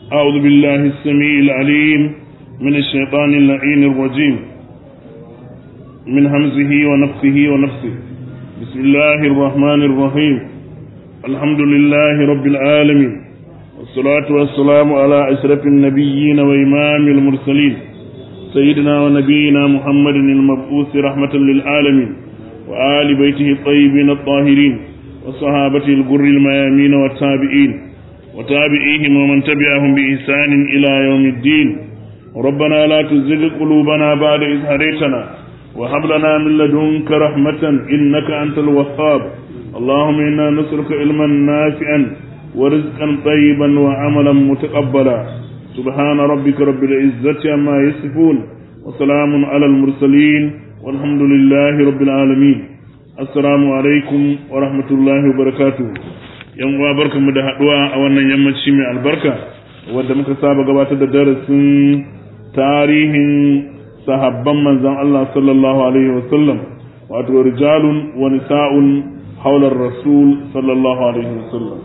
أعوذ بالله السميع العليم من الشيطان اللعين الرجيم من همزه ونفخه ونفسه بسم الله الرحمن الرحيم الحمد لله رب العالمين والصلاة والسلام على أشرف النبيين وإمام المرسلين سيدنا ونبينا محمد المبعوث رحمة للعالمين وآل بيته الطيبين الطاهرين وصحابته الغر الميامين والتابعين وتابعيهم ومن تبعهم بإحسان إلى يوم الدين ربنا لا تزغ قلوبنا بعد إذ هديتنا وهب لنا من لدنك رحمة إنك أنت الوهاب اللهم إنا نسألك علما نافعا ورزقا طيبا وعملا متقبلا سبحان ربك رب العزة عما يصفون وسلام على المرسلين والحمد لله رب العالمين السلام عليكم ورحمة الله وبركاته yan uwa barkanmu da haduwa a wannan yammaci mai albarka wadda muka saba gabatar da darasin tarihin sahabban manzon Allah sallallahu alaihi wasallam wato rijalun wa nisa'un haular rasul sallallahu alaihi wasallam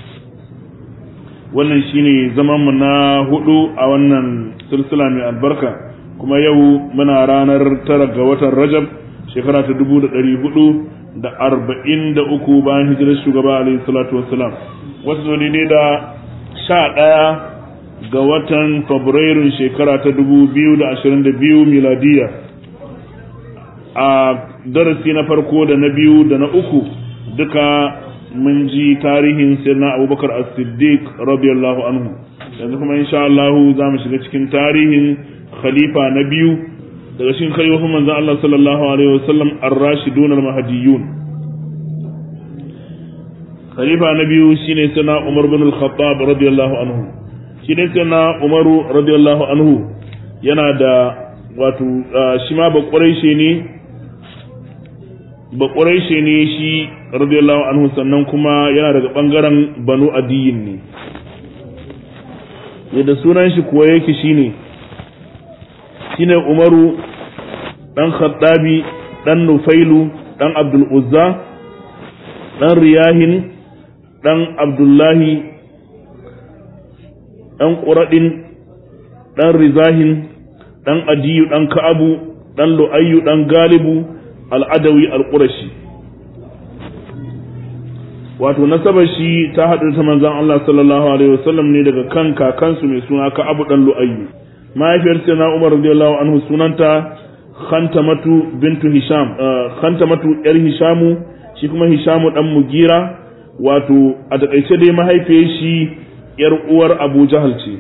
wannan shine zaman mu na hudu a wannan silsila mai albarka kuma yau muna ranar tara ga watan Rajab shekara ta dubu da ɗari hudu da arba'in da uku bayan hijirar shugaba alaihi salatu wassalam wasu zo ne da sha ɗaya ga watan fabrairun shekara ta dubu biyu da ashirin da biyu miladiya a darasi na farko da na biyu da na uku duka mun ji tarihin sirna abubakar as-siddiq radiyallahu anhu yanzu kuma insha Allah za mu shiga cikin tarihin khalifa na biyu daga cikin khalifofin manzon Allah sallallahu alaihi wasallam ar-rashidun al-mahdiyun khalifa na biyu shine sana Umar bin al-Khattab radiyallahu anhu shine sana Umar radiyallahu anhu yana da wato shi ma ba quraishi ne ba quraishi ne shi radiyallahu anhu sannan kuma yana daga bangaren banu adiyin ne yadda sunan shi kuwa yake shine shine Umaru dan Khattabi dan Nufailu dan Abdul Uzza dan Riyahin dan Abdullahi dan Quradin dan Rizahin dan Adiyu dan Ka'abu dan Lu'ayyu dan Galibu al-Adawi al-Qurashi wato nasabar shi ta haɗu ta manzon Allah sallallahu alaihi wasallam ne daga kan kakansu mai suna Ka'abu dan Lu'ayyu mahaifiyar na Umar radiyallahu anhu sunanta Khantamatu bintu Hisham Khantamatu yar Hishamu shi kuma Hishamu dan Mugira wato a takaice dai mahaifiyar shi yar uwar Abu Jahal ce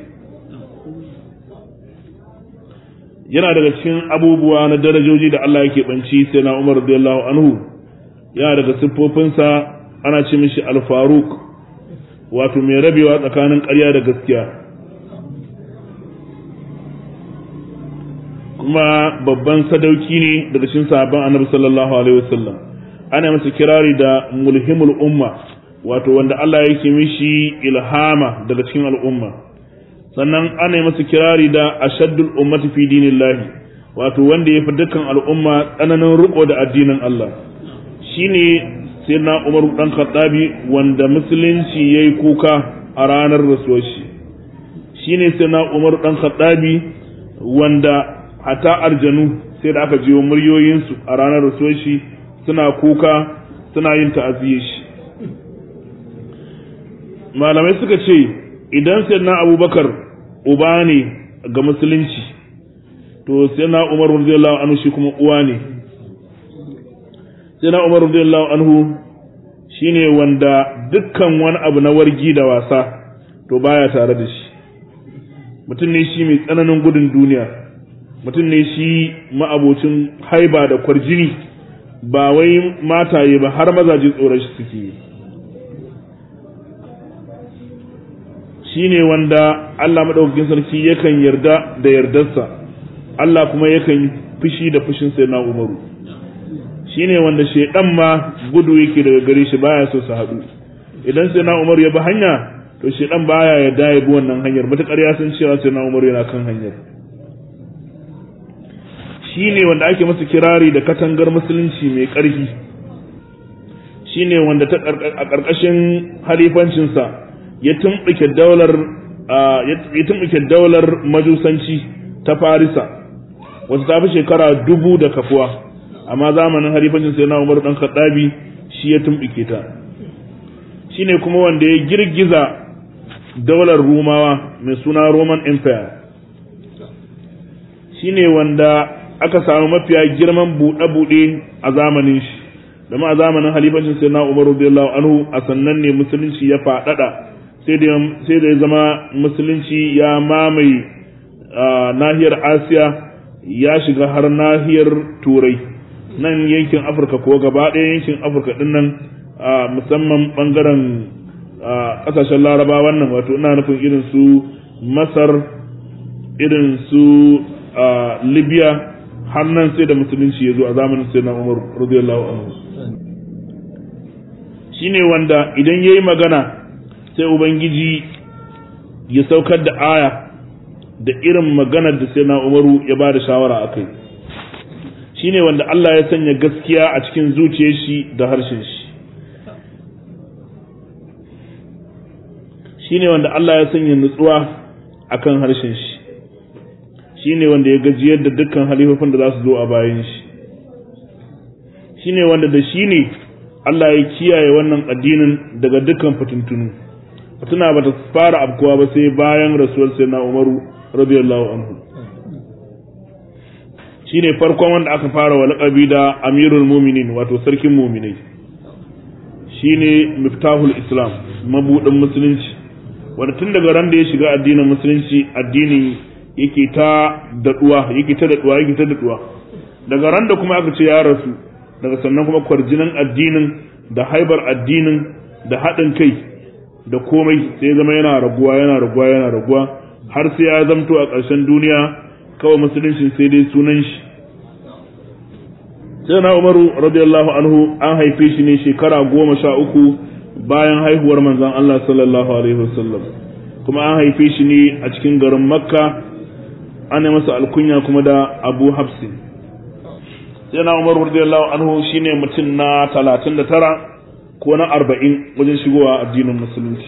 yana daga cikin abubuwa na darajoji da Allah yake banci sai na Umar radiyallahu anhu yana daga siffofinsa ana ce mishi Al-Faruq wato mai rabewa tsakanin ƙarya da gaskiya kuma babban sadauki ne daga cikin sahabban annabi sallallahu alaihi wasallam ana masa kirari da mulhimul umma wato wanda Allah yake mishi ilhama daga cikin al'umma sannan ana masa kirari da ashaddul ummati fi dinillahi wato wanda ya fi dukkan al'umma tsananin riko da addinin Allah shine sayyidina Umar dan Khattabi wanda musulunci yayi kuka a ranar rasuwar shi shine sayyidina Umar dan Khattabi wanda hata arjanu sai da aka jiwo muryoyinsu a ranar rasuwar shi suna kuka suna yin ta'aziyya shi malamai suka ce idan sayyidina abubakar uba ne ga musulunci to sayyidina umar radiyallahu anhu shi kuma uwa ne sayyidina umar radiyallahu anhu shine wanda dukkan wani abu na wargi da wasa to baya tare da shi mutum ne shi mai tsananin gudun duniya mutum ne shi ma'abocin haiba da kwarjini ba wai mataye ba har mazaje tsoron shi suke yi shi ne wanda Allah maɗaukakin sarki yakan yarda da yardarsa Allah kuma yakan fushi da fushin sai na umaru shi ne wanda shaidan ma gudu yake daga gare shi baya so su haɗu idan sai na umaru ya bi hanya to shaidan baya yarda ya bi wannan hanyar matuƙar ya san cewa sai na umaru yana kan hanyar shi ne wanda ake masa kirari da katangar musulunci mai ƙarfi shi ne wanda a ƙarƙashin halifancinsa ya tumɓuke daular ya tumbuke daular majusanci ta farisa wata ta fi shekara dubu da kafuwa amma zamanin halifancin sai na umar dan khattabi shi ya tumbuke ta shine kuma wanda ya girgiza daular rumawa mai suna roman empire shine wanda aka samu mafiya girman buɗe-buɗe a zamanin shi dama a zamanin halifancin sai na umar radiyallahu anhu a sannan ne musulunci ya faɗaɗa sai da ya zama musulunci ya mamaye nahiyar asiya ya shiga har nahiyar turai nan yankin afirka ko gaba ɗaya yankin afirka ɗin nan musamman ɓangaren ƙasashen laraba wannan wato ina nufin irin su masar irin su libya har nan sai da musulunci ya zo a zamanin sai na umar radiyallahu anhu shine wanda idan ya yi magana sai ubangiji ya saukar da aya da irin maganar da sai na umaru ya ba da shawara a kai shine wanda Allah ya sanya gaskiya a cikin zuciyar shi da harshen shi shine wanda Allah ya sanya nutsuwa akan harshen shi shine wanda ya gajiyar da dukkan halifofin da za su zo a bayan shi shine wanda da shi ne Allah ya kiyaye wannan addinin daga dukkan fitintunu fitina bata fara abkuwa ba sai bayan rasuwar sayyidina Umaru radiyallahu anhu shine farkon wanda aka fara wa laqabi da Amirul Mu'minin wato sarkin mu'minai shine miftahul Islam mabudin musulunci wanda tun daga ran da ya shiga addinin musulunci addinin yake ta daduwa yake ta daduwa yake ta daduwa daga ran da kuma aka ce ya rasu daga sannan kuma kwarjinan addinin da haibar addinin da haɗin kai da komai sai ya zama yana raguwa yana raguwa yana raguwa har sai ya zamto a ƙarshen duniya kawai musulunci sai dai sunan shi sai na umaru radiyallahu anhu an haife shi ne shekara goma sha uku bayan haihuwar manzon Allah sallallahu alaihi wasallam kuma an haife shi ne a cikin garin makka ana masa alkunya kuma da abu hafsi sai na umar radiyallahu anhu shine mutum na talatin da tara ko na arba'in wajen shigowa addinin musulunci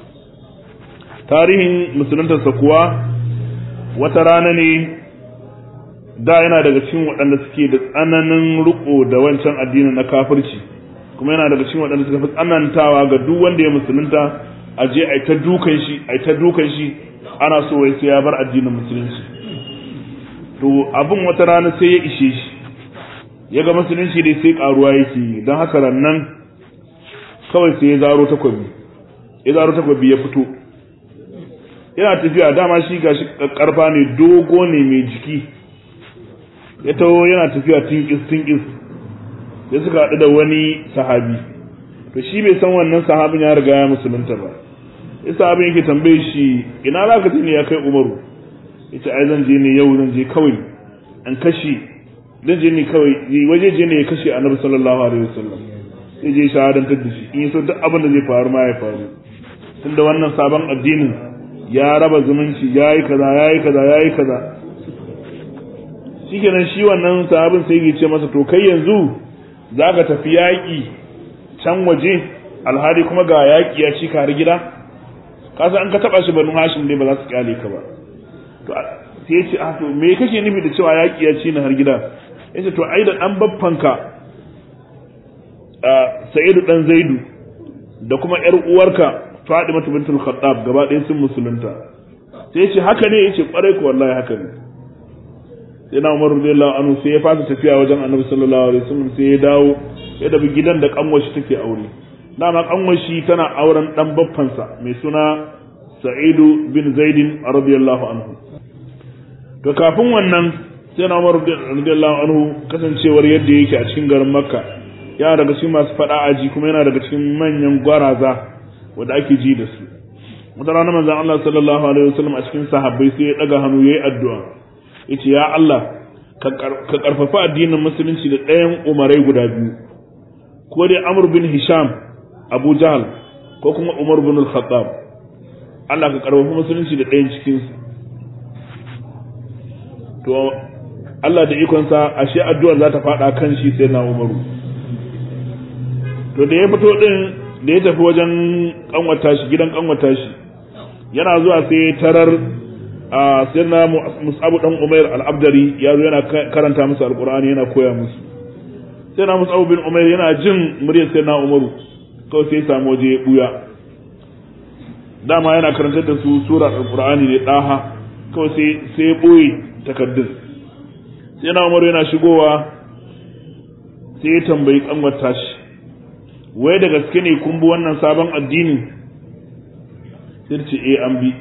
tarihin musuluntarsa kuwa wata rana ne da yana daga cikin waɗanda suke da tsananin riko da wancan addinin na kafirci kuma yana daga cikin waɗanda suka fi tsanantawa ga duk wanda ya musulunta a je a ta dukan shi a ta dukan shi ana so wai sai ya bar addinin musulunci to abin wata rana sai ya ishe shi ya ga musulunci dai sai karuwa yake yi don haka rannan kawai sai ya zaro takwabi ya zaro takwabi ya fito yana tafiya dama shi gashi karfa ne dogo ne mai jiki ya taho yana tafiya tinkis tinkis ya suka haɗu da wani sahabi to shi bai san wannan sahabin ya riga ya musulunta ba ya sahabin yake tambaye shi ina za ka ne ya kai umaru ya ce ai zan je ne yau zan je kawai an kashe zan je ne kawai waje je ne ya kashe annabi sallallahu alaihi wasallam sai je shahadantar da shi in yi so duk abin da zai faru ma ya faru tunda wannan sabon addinin ya raba zumunci ya yi kaza ya yi kaza ya yi kaza shikenan shi wannan sahabin sai ya ce masa to kai yanzu za ka tafi yaƙi can waje alhali kuma ga yaƙi ya ci kare gida kasa an ka taɓa shi banu hashim dai ba za su kyale ka ba to sai ya ce a to me kake nufi da cewa yaƙi ya ci na har gida ya ce to ai da ɗan baffanka sa'idu ɗan zaidu da kuma ƴar uwarka Fadima bintul Khattab gaba ɗaya sun musulunta sai ya ce haka ne ya ce ƙwarai ko wallahi haka ne sai na Umar radiyallahu anhu sai ya fasa tafiya wajen Annabi sallallahu alaihi wasallam sai ya dawo ya dabi gidan da kanwashi take aure dama kanwashi tana auren dan baffansa mai suna Sa'idu bin Zaidin radiyallahu anhu to kafin wannan sai na Umar radiyallahu anhu kasancewar yadda yake a cikin garin Makka yana daga cikin masu fada aji kuma yana daga cikin manyan gwaraza wanda ake ji da su wata rana manzon Allah sallallahu alaihi wasallam a cikin sahabbai sai ya daga hannu yayi addu'a yace ya Allah ka karfafa addinin musulunci da ɗayan umarai guda biyu ko dai Amr bin Hisham Abu Jahl ko kuma Umar bin Al-Khattab Allah ka karfafa musulunci da ɗayan cikin su to Allah da ikonsa ashe addu'ar za ta faɗa kan shi sai na Umaru to da ya fito din da ya tafi wajen kanwata shi gidan kanwata shi yana zuwa sai tarar a sirna musabu dan umair al-abdari ya zo yana karanta musu alqur'ani yana koya musu sai na musabu bin umair yana jin muryar sai na umaru kawai sai samu waje ya buya dama yana karantar da su sura alqur'ani ne daha kawai sai sai boye takaddun sai na umaru yana shigowa sai ya tambayi kanwar tashi wai da gaske ne kun bi wannan sabon addini sai ce eh an bi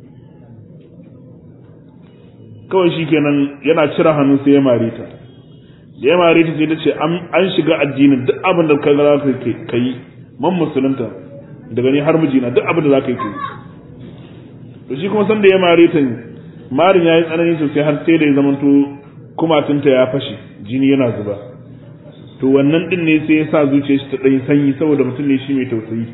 kawai shi kenan yana cire hannu sai ya mare ta da ya mare ta sai ta ce an shiga addinin duk abin da ka za ka yi man musulunta daga ni har mijina duk abin da za ka yi kai to shi kuma sanda ya mare ta marin ya yi tsanani sosai har sai da ya zamanto kumatunta ya fashe jini yana zuba to wannan din ne sai ya sa zuciyar shi ta ɗan sanyi saboda mutum ne shi mai tausayi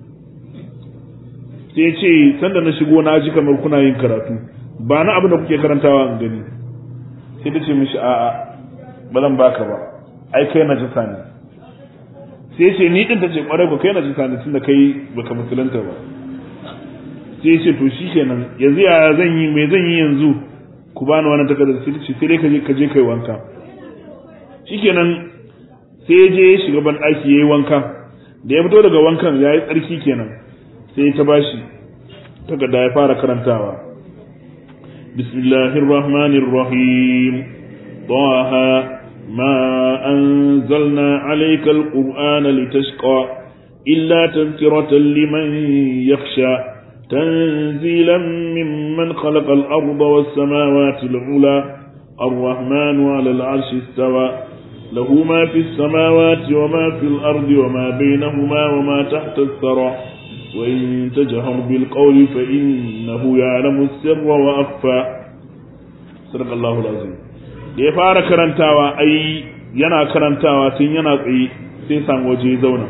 sai ya ce sanda na shigo na ji kamar kuna yin karatu ba na abin da kuke karantawa in gani sai ta ce mishi a'a ba zan baka ba ai kai na jisa ne sai ya ce ni din ta ce kwarai ba kai na jisa ne tunda kai baka musulunta ba sai ya ce to shi kenan yanzu ya zan yi me zan yi yanzu ku bani wannan takardar sai ta ce sai dai ka je ka je kai wanka shikenan sai ya je ya shiga ban ɗaki ya yi wanka da ya fito daga wankan ya yi tsarki kenan sai ta bashi takarda ya fara karantawa bismillahir rahmanir rahim taha ma anzalna alayka alqur'ana litashqa illa tadhkiratan liman yakhsha تنزيلا ممن خلق الأرض والسماوات العلى الرحمن على العرش استوى له ما في السماوات وما في الأرض وما بينهما وما تحت الثرى وإن تجهر بالقول فإنه يعلم السر وأخفى صدق الله العظيم da ya fara karantawa ai yana karantawa tun yana tsaye sai san waje zauna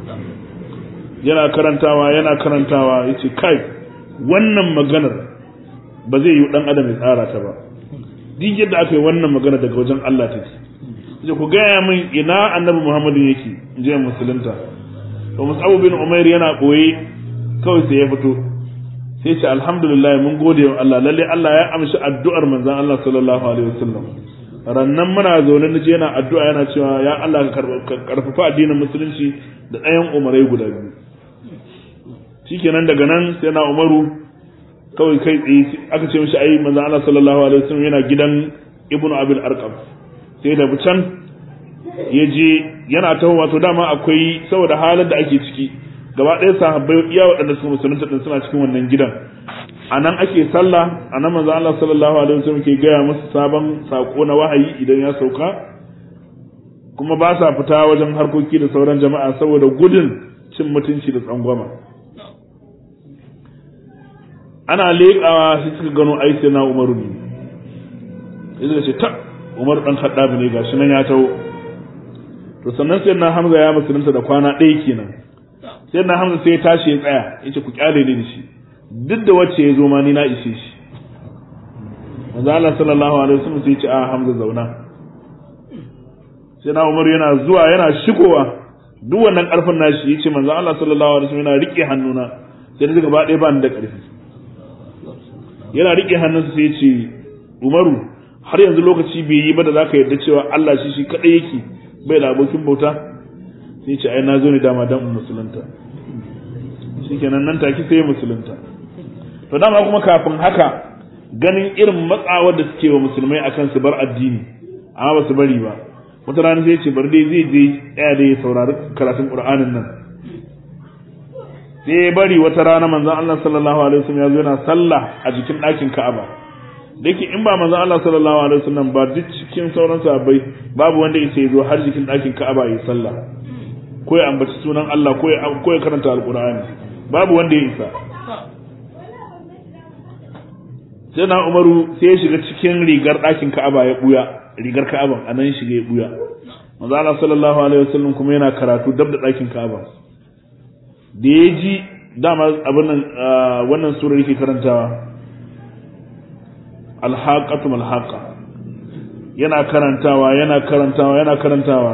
yana karantawa yana karantawa yace kai wannan maganar ba zai yi dan adam ya tsara ta ba duk yadda aka yi wannan magana daga wajen Allah take sai ku gaya min ina annabi Muhammadu yake je musulunta to Mus'ab bin Umair yana boye kawai sai ya fito sai ce alhamdulillah mun gode wa Allah lalle Allah ya amshi addu'ar manzon Allah sallallahu alaihi wasallam rannan muna zaune na je yana addu'a yana cewa ya Allah ka karfafa addinin musulunci da ɗayan umarai guda biyu shikenan daga nan sai na Umaru kawai kai tsaye aka ce mishi ai manzon Allah sallallahu alaihi wasallam yana gidan Ibnu Abil Arqam sai da can ya je yana taho wato dama akwai saboda halin da ake ciki gaba ɗaya sahabbai iya waɗanda suka musulunta din suna cikin wannan gidan a nan ake sallah a nan manzo Allah sallallahu alaihi wasallam ke gaya musu sabon sako na wahayi idan ya sauka kuma ba sa fita wajen harkoki da sauran jama'a saboda gudun cin mutunci da tsangwama ana leƙawa sai suka gano ai sai na Umaru ne sai ce ta Umar dan Khattab ne gashi nan ya taho to sannan sai na Hamza ya musulunta da kwana ɗaya kenan sai na Hamza sai ya tashi ya tsaya yace ku kyale ni da shi duk da wacce ya zo ma ni na ishe shi manzo Allah sallallahu alaihi wasallam sai ya ce a Hamza zauna sai na Umar yana zuwa yana shigowa duk wannan karfin nashi yace manzo Allah sallallahu alaihi wasallam yana rike hannuna sai da gaba ɗaya ba ni da ƙarfi yana rike hannunsa sai ya ce Umaru har yanzu lokaci bai yi ba da zaka yarda cewa Allah shi shi kadai yake bai da abokin bauta sai ce ai na zo ne dama dan musulunta shikenan nan take sai musulunta to dama kuma kafin haka ganin irin matsawar da suke wa musulmai akan su bar addini amma ba su bari ba wata rana sai ce bar dai zai je tsaya da ya saurari karatun qur'anin nan sai ya bari wata rana manzon Allah sallallahu alaihi wasallam ya zo yana sallah a jikin ɗakin Ka'aba da yake in ba manzon Allah sallallahu alaihi wasallam ba duk cikin sauran sahabbai babu wanda yake zo har jikin ɗakin Ka'aba ya sallah ko ya ambaci sunan Allah ko ya ko ya karanta alqur'ani babu wanda ya isa sai na Umaru sai ya shiga cikin rigar ɗakin Ka'aba ya buya rigar Ka'aba anan ya shiga ya buya manzon Allah sallallahu alaihi wasallam kuma yana karatu dab da ɗakin Ka'aba da ya ji dama abin nan wannan surar yake karantawa alhaƙatu malhaƙa yana karantawa yana karantawa yana karantawa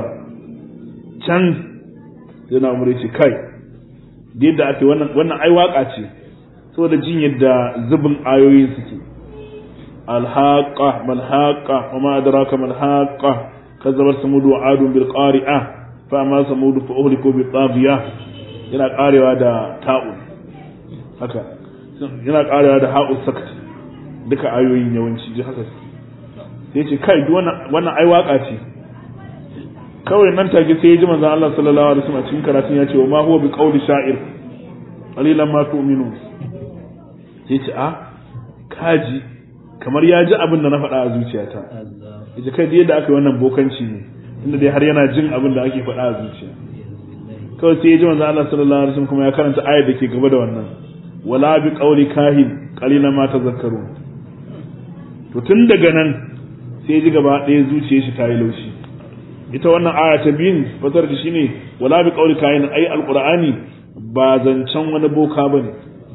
can yana umar ce kai da yadda ake wannan wannan ai waka ce saboda jin yadda zubin ayoyin suke alhaqa malhaqa wa ma adraka malhaqa kazzabat samud wa adun bil qari'ah fa ma samud fa uhliku bi taghiya yana karewa da ta'un haka yana karewa da ha'u sakt duka ayoyin yawanci ji haka sai ce kai duk wannan wannan ai waka ce kawai nan take sai ya ji manzon Allah sallallahu alaihi wasallam cikin karatun ya ce wa ma huwa bi qawli sha'ir qalilan ma tu'minun sai ce a kaji kamar ya ji abin da na faɗa a zuciyata yace kai da yadda aka yi wannan bokanci ne inda dai har yana jin abin da ake faɗa a zuciya kawai sai ya ji manzon Allah sallallahu alaihi wasallam kuma ya karanta ayar da ke gaba da wannan wala bi qawli kahin qalilan ma tazakkarun to tun daga nan sai ji gaba ɗaya zuciyar shi ta yi laushi ita wannan aya ta biyun fasar da shine wala bi qawli kahin ai alqur'ani ba zancen wani boka bane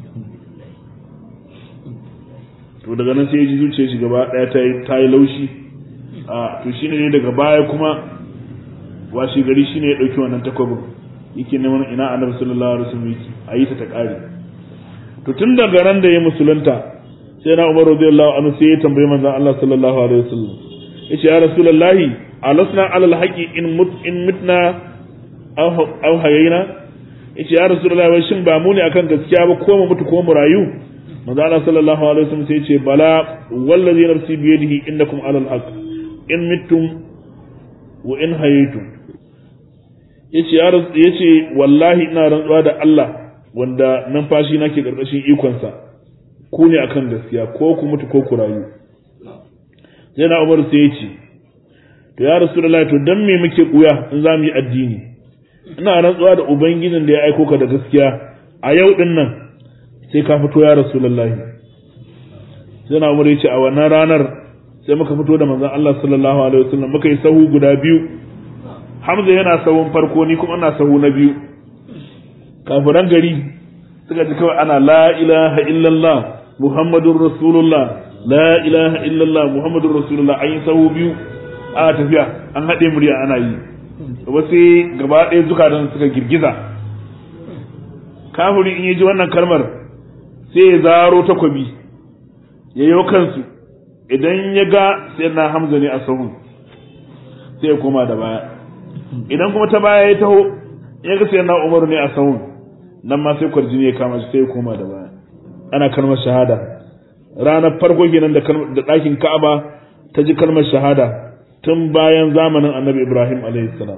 to daga nan sai ya ji zuciyar shi gaba ɗaya ta yi ta yi laushi a to shine ne daga baya kuma washi gari shine ya dauki wannan takwabin yake neman ina annabi sallallahu alaihi wasallam yake ayi ta ta kare to tun daga ran da ya musulunta sai na Umar radiyallahu anhu sai ya tambaye manzon Allah sallallahu alaihi wasallam yace ya rasulullahi alasna alal haqi in mut in mitna aw aw hayina yace ya rasulullahi wai shin ba mu ne akan gaskiya ba ko mu mutu ko mu rayu manzon Allah sallallahu alaihi wasallam sai yace bala wallazi nafsi bi yadihi innakum alal haqq in mittum wa in hayaytum yace ya yace wallahi ina rantsuwa da Allah wanda numfashi na ke ƙarƙashin ikonsa ku ne akan gaskiya ko ku mutu ko ku rayu sai na umar sai ya ce to ya rasulullahi to dan me muke kuya in za mu yi addini ina rantsuwa da ubangijin da ya aiko ka da gaskiya a yau din nan sai ka fito ya rasulullahi sai na umar ya ce a wannan ranar sai muka fito da manzon Allah sallallahu alaihi wasallam muka yi sahu guda biyu Hamza yana sahun farko ni kuma ina sahu na biyu kafiran gari suka ji kawai ana la ilaha illallah muhammadun rasulullah la ilaha illallah muhammadun rasulullah an yi sahu biyu a tafiya an haɗe murya ana yi wasu gaba ɗaya zukatan suka girgiza kafiri in ya ji wannan kalmar sai ya zaro takwabi ya yi kansu idan ya ga sai na hamza ne a sahun sai ya koma da baya idan kuma ta baya ya taho ya ga sai na umaru ne a sahun nan ma sai kwarjini ya kama shi sai ya koma da baya ana kalmar shahada ranar farko kenan da ɗakin ka'aba ta ji kalmar shahada tun bayan zamanin annabi ibrahim salam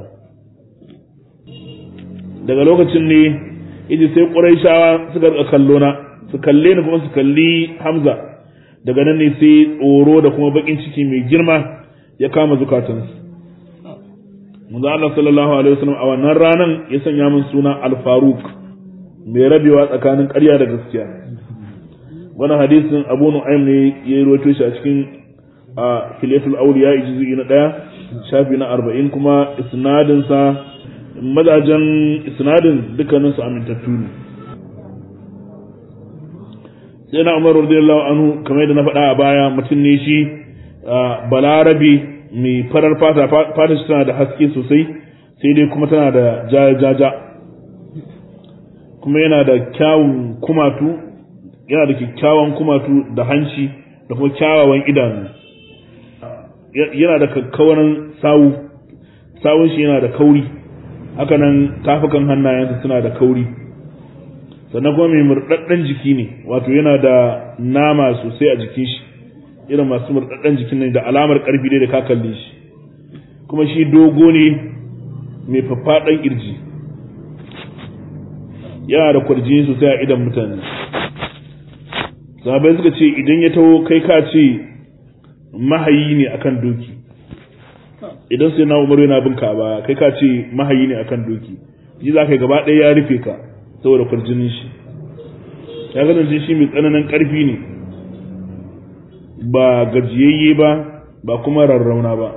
daga lokacin ne iji sai ƙuraishawa suka rika kallo na su kalle ni kuma su kalli hamza daga nan ne sai tsoro da kuma bakin ciki mai girma ya kama zukatansu manzo Allah sallallahu alaihi wasallam a wannan ranan ya sanya min suna al-faruq mai rabewa tsakanin ƙarya da gaskiya wannan hadisin Abu Nu'aym ne ya yi rawaito shi a cikin a Filatul Awliya juz'i na 1 shafi na 40 kuma isnadin sa madajan isnadin dukkanin su amintattu ne sai na Umar radiyallahu anhu kamar yadda na faɗa a baya mutum ne shi balarabi mai farar fata fata shi tana da haske sosai sai dai kuma tana da jaja kuma yana da kyawun kumatu yana da kyakkyawan kumatu da hanci da kuma kyawawan idanu yana da kakkawaran sawu sawun shi yana da kauri haka nan tafukan hannayensa suna da kauri sannan kuma mai murɗaɗɗen jiki ne wato yana da nama sosai a jikin shi irin masu murɗaɗɗen jikin ne da alamar ƙarfi dai da ka kalle shi kuma shi dogo ne mai faffaɗan ƙirji yana da kwarjini sosai a idan mutane sahabai suka ce idan ya taho kai ka ce mahayi ne akan doki idan sai na umaru yana bin ka ba kai ka ce mahayi ne akan doki ji za ka gaba ɗaya ya rufe ka saboda kwarjinin shi ya kasance shi mai tsananin ƙarfi ne ba gajiyayye ba ba kuma rarrauna ba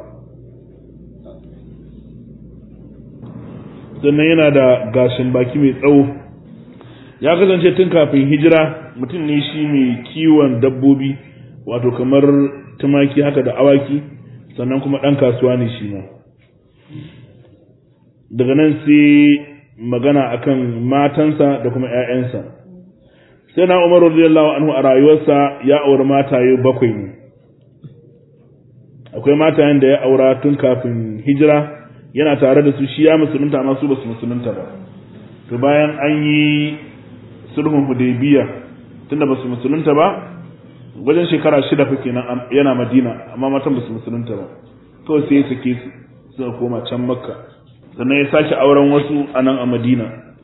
sannan yana da gashin baki mai tsawo ya kasance tun kafin hijira mutum ne shi mai kiwon dabbobi wato kamar tumaki haka da awaki sannan kuma ɗan kasuwa ne shi ma daga nan sai magana akan matansa da kuma 'ya'yansa sai na Umar radiyallahu anhu a rayuwarsa ya auri mataye bakwai ne akwai matayen da ya aura tun kafin hijira yana tare da su shi ya musulunta amma su ba su musulunta ba to bayan an yi sulhun hudaybiya tunda ba su musulunta ba wajen shekara shida fa kenan yana madina amma matan ba su musulunta ba kawai sai ya sake su suka koma can makka sannan ya sake auren wasu a nan a madina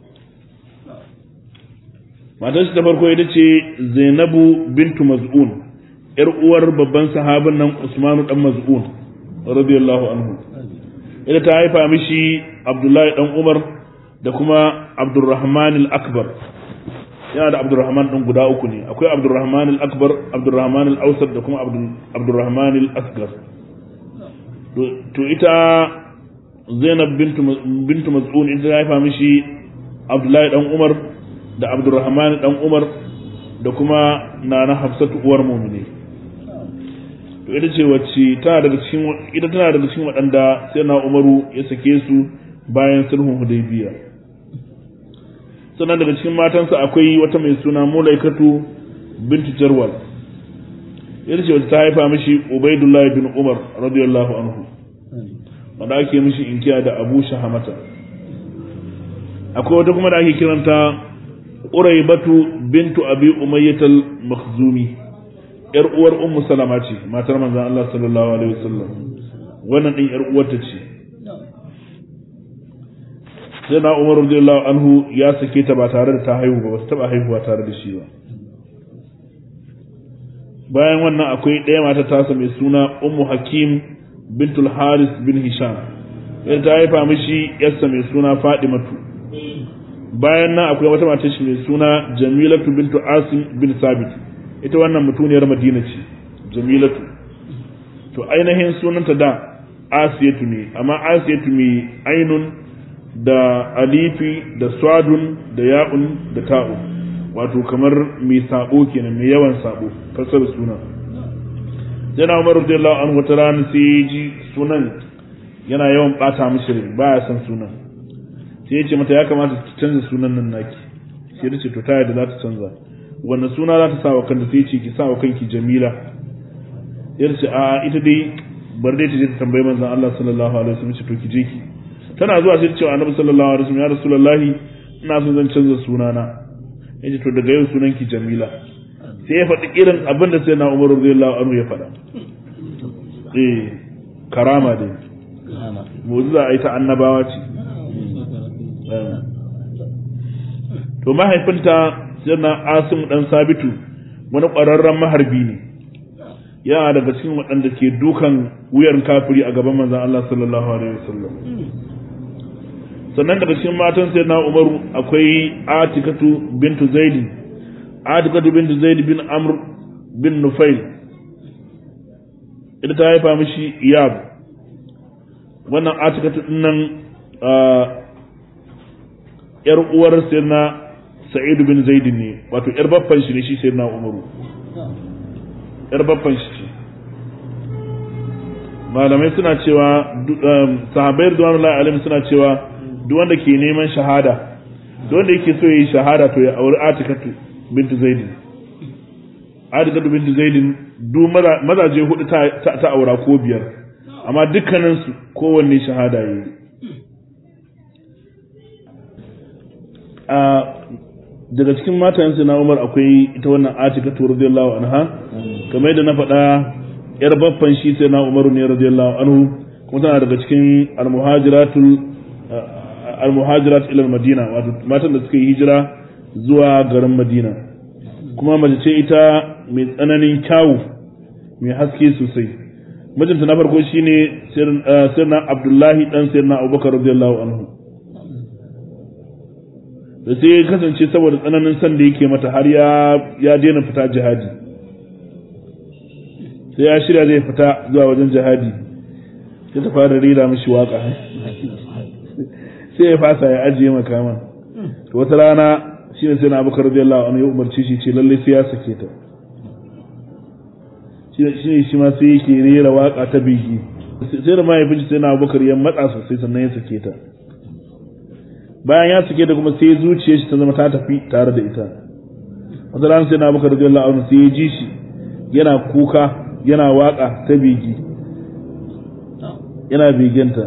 matar shi ta farko ita ce zainabu bintu maz'un yar uwar babban sahabin nan usmanu dan maz'un radiyallahu anhu ita ta haifa mishi abdullahi dan umar da kuma abdurrahman al-akbar yana da abdurrahman din guda uku ne akwai abdurrahman al-akbar abdurrahman al-awsat da kuma abdurrahman al-asghar to ita zainab bintu bintu maz'un ita ta haifa mishi abdullahi dan umar da abdurrahman dan umar da kuma nana hafsatu uwar mu'mini to ita ce wacce tana daga cikin ita tana daga cikin waɗanda sai na umaru ya sake su bayan sulhun hudaybiya sannan daga cikin matansa akwai wata mai suna mulaikatu bintu jarwal ita ce wacce ta haifa mishi ubaidullahi bin umar radiyallahu anhu wanda ake mishi inkiya da abu shahamata akwai wata kuma da ake kiranta uraibatu bintu abi umayyatal makhzumi yar uwar ummu salama ce matar manzon Allah sallallahu alaihi wasallam wannan din yar uwarta ce sai na Umar radiyallahu anhu ya sake ta ba tare da ta haihu ba ba ta taba haihuwa tare da shi ba bayan wannan akwai ɗaya mata tasa mai suna ummu hakim bintul haris bin hisham ita ta haifa mishi yarsa mai suna fadimatu bayan nan akwai wata mata shi mai suna jamilatu bintu asim bin sabit ita wannan mutuniyar madina ce jamilatu to ainihin sunanta da asiyatu ne amma asiyatu mai ainun da alifi da swadun da ya'un da ta'u wato kamar mai sabo kenan mai yawan sabo fasar suna yana umar radiyallahu anhu wata rana sai ya ji sunan yana yawan bata mishi rai baya son sunan sai ya ce mata ya kamata ta canza sunan nan naki sai ta ce to ta yadda za ta canza wannan suna za ta sa wa kanta sai ce ki sa wa kanki jamila ya ce a ita dai bar dai ta je ta tambayi manzon Allah sallallahu alaihi wasallam ce to ki je ki tana zuwa sai ta ce wa annabi sallallahu alaihi wasallam ya rasulullahi ina son zan canza sunana ya ce to daga yau sunan ki jamila sai ya faɗi irin abin da sai na umar radiyallahu anhu ya faɗa eh karama dai mu'jiza ai ta annabawa ce to mahaifinta yana asim dan sabitu wani ƙwararren maharbi ne yana daga cikin waɗanda ke dukan wuyan kafiri a gaban manzon Allah sallallahu alaihi wasallam sannan daga cikin matan sai na umaru akwai atikatu bintu zaidi atikatu bintu zaidi bin amr bin nufail ita ta haifa mishi iyab wannan atikatu dinnan yar uwar sirna sa'id bin zaid ne wato yar baffan shi ne shi sirna umaru yar baffan shi ce malamai suna cewa sahabbai radiyallahu alaihim suna cewa duk wanda ke neman shahada duk wanda yake so yayi shahada to ya auri atikatu bintu zaid atikatu bintu zaid duk mazaje hudu ta aura ko biyar amma dukkaninsu kowanne shahada yayi a daga cikin matayensu na Umar akwai ita wannan Atika to radiyallahu anha kamar yadda na faɗa yar baffan shi sai na Umaru ne radiyallahu anhu kuma tana daga cikin al-muhajiratul al-muhajirat ila madina wato matan da suka yi hijira zuwa garin Madina kuma mace ce ita mai tsananin kyawu mai haske sosai mijinta na farko shine sirna Abdullahi dan sirna Abubakar radiyallahu anhu da sai ya kasance saboda tsananin san da yake mata har ya ya daina fita jihadi sai ya shirya zai fita zuwa wajen jihadi sai ta fara rera mishi waka sai ya fasa ya ajiye makaman to wata rana shi ne sai na abubakar radiyallahu anhu ya umarci shi ce lalle sai ya sake ta shi ne shi ma sai yake rera waka ta biki sai da mahaifin sai na abubakar ya matsa sosai sannan ya sake ta bayan ya sake da kuma sai zuciyar shi ta zama ta tafi tare da ita wata ran sai na Abubakar radiyallahu anhu sai ya ji shi yana kuka yana waka ta bigi yana bigenta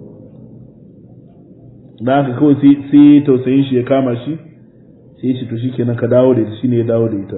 da haka kawai sai tausayin shi ya kama shi sai ya ce to shikenan ka dawo da ita shine ya dawo da ita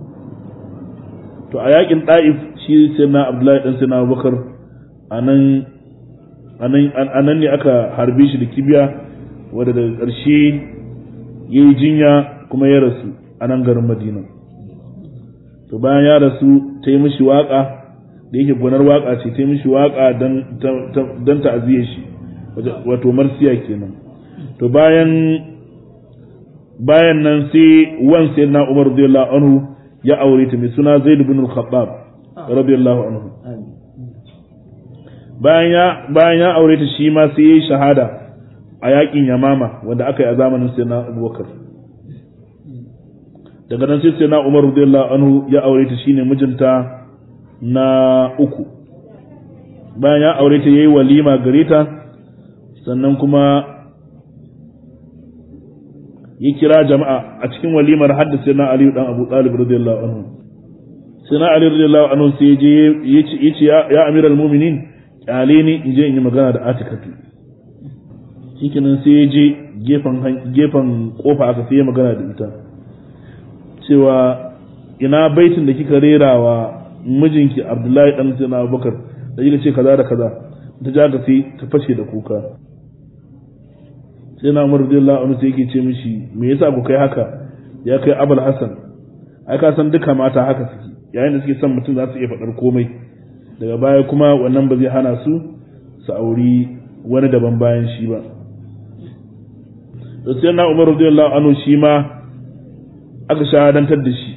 to a yakin da'if shi sai na Abdullahi dan sai na Abubakar anan anan ne aka harbe shi da kibiya wanda daga ƙarshe yayi jinya kuma ya rasu a nan garin Madina to bayan ya rasu ta yi mishi waka da yake gonar waka ce ta yi mishi waka don ta'aziyar shi wato marsiya kenan to bayan bayan nan sai wan sai na Umar radiyallahu anhu ya aure ta mai suna Zaid ibn al-Khattab radiyallahu anhu bayan ya bayan ya aure ta shi ma sai yayi shahada a yakin Yamama wanda aka yi a zamanin Sayyidina Abubakar daga nan sai Sayyidina Umar radiyallahu anhu ya aure ta shine mijinta na uku bayan ya aure ta yayi walima gare ta sannan kuma ya kira jama'a a cikin walimar haddasa na Ali dan Abu Talib radiyallahu anhu sai na Ali radiyallahu anhu sai je yace ya amiral mu'minin kyale ni in je in yi magana da Atikatu shikenan sai ya je gefen gefen kofa aka sai ya magana da ita cewa ina baitin da kika rera wa mijinki Abdullahi dan Sayyidina Abubakar da kika ce kaza da kaza ta ja ka sai ta fashe da kuka sai na umar radiyallahu anhu sai yake ce mishi me yasa ku kai haka ya kai abul hasan ai ka san duka mata haka suke yayin da suke son mutum za su iya faɗar komai daga baya kuma wannan ba zai hana su su auri wani daban bayan shi ba to sai na umar radiyallahu anhu shi ma aka shahadantar da shi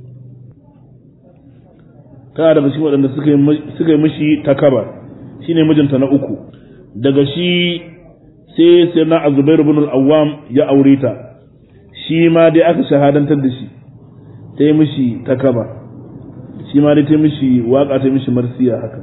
tana daga cikin waɗanda suka yi mishi takaba shine mijinta na uku daga shi sai sai na azubair ibn al-awwam ya aure ta shi ma dai aka shahadantar da shi ta yi mishi takaba shi ma dai ta mishi waka ta mishi marsiya haka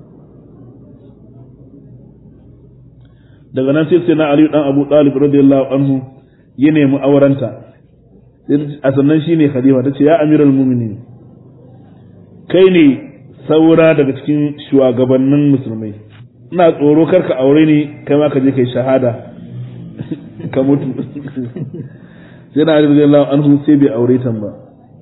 daga nan sai sai na aliyu dan abu talib radiyallahu anhu ya nemi aurenta a sannan shi ne khalifa ta ce ya amiral muminin kai ne saura daga cikin shugabannin musulmai ina tsoro karka aure ni kai ma ka je kai shahada ka mutu sai na Ali radiyallahu anhu sai bai aure ta ba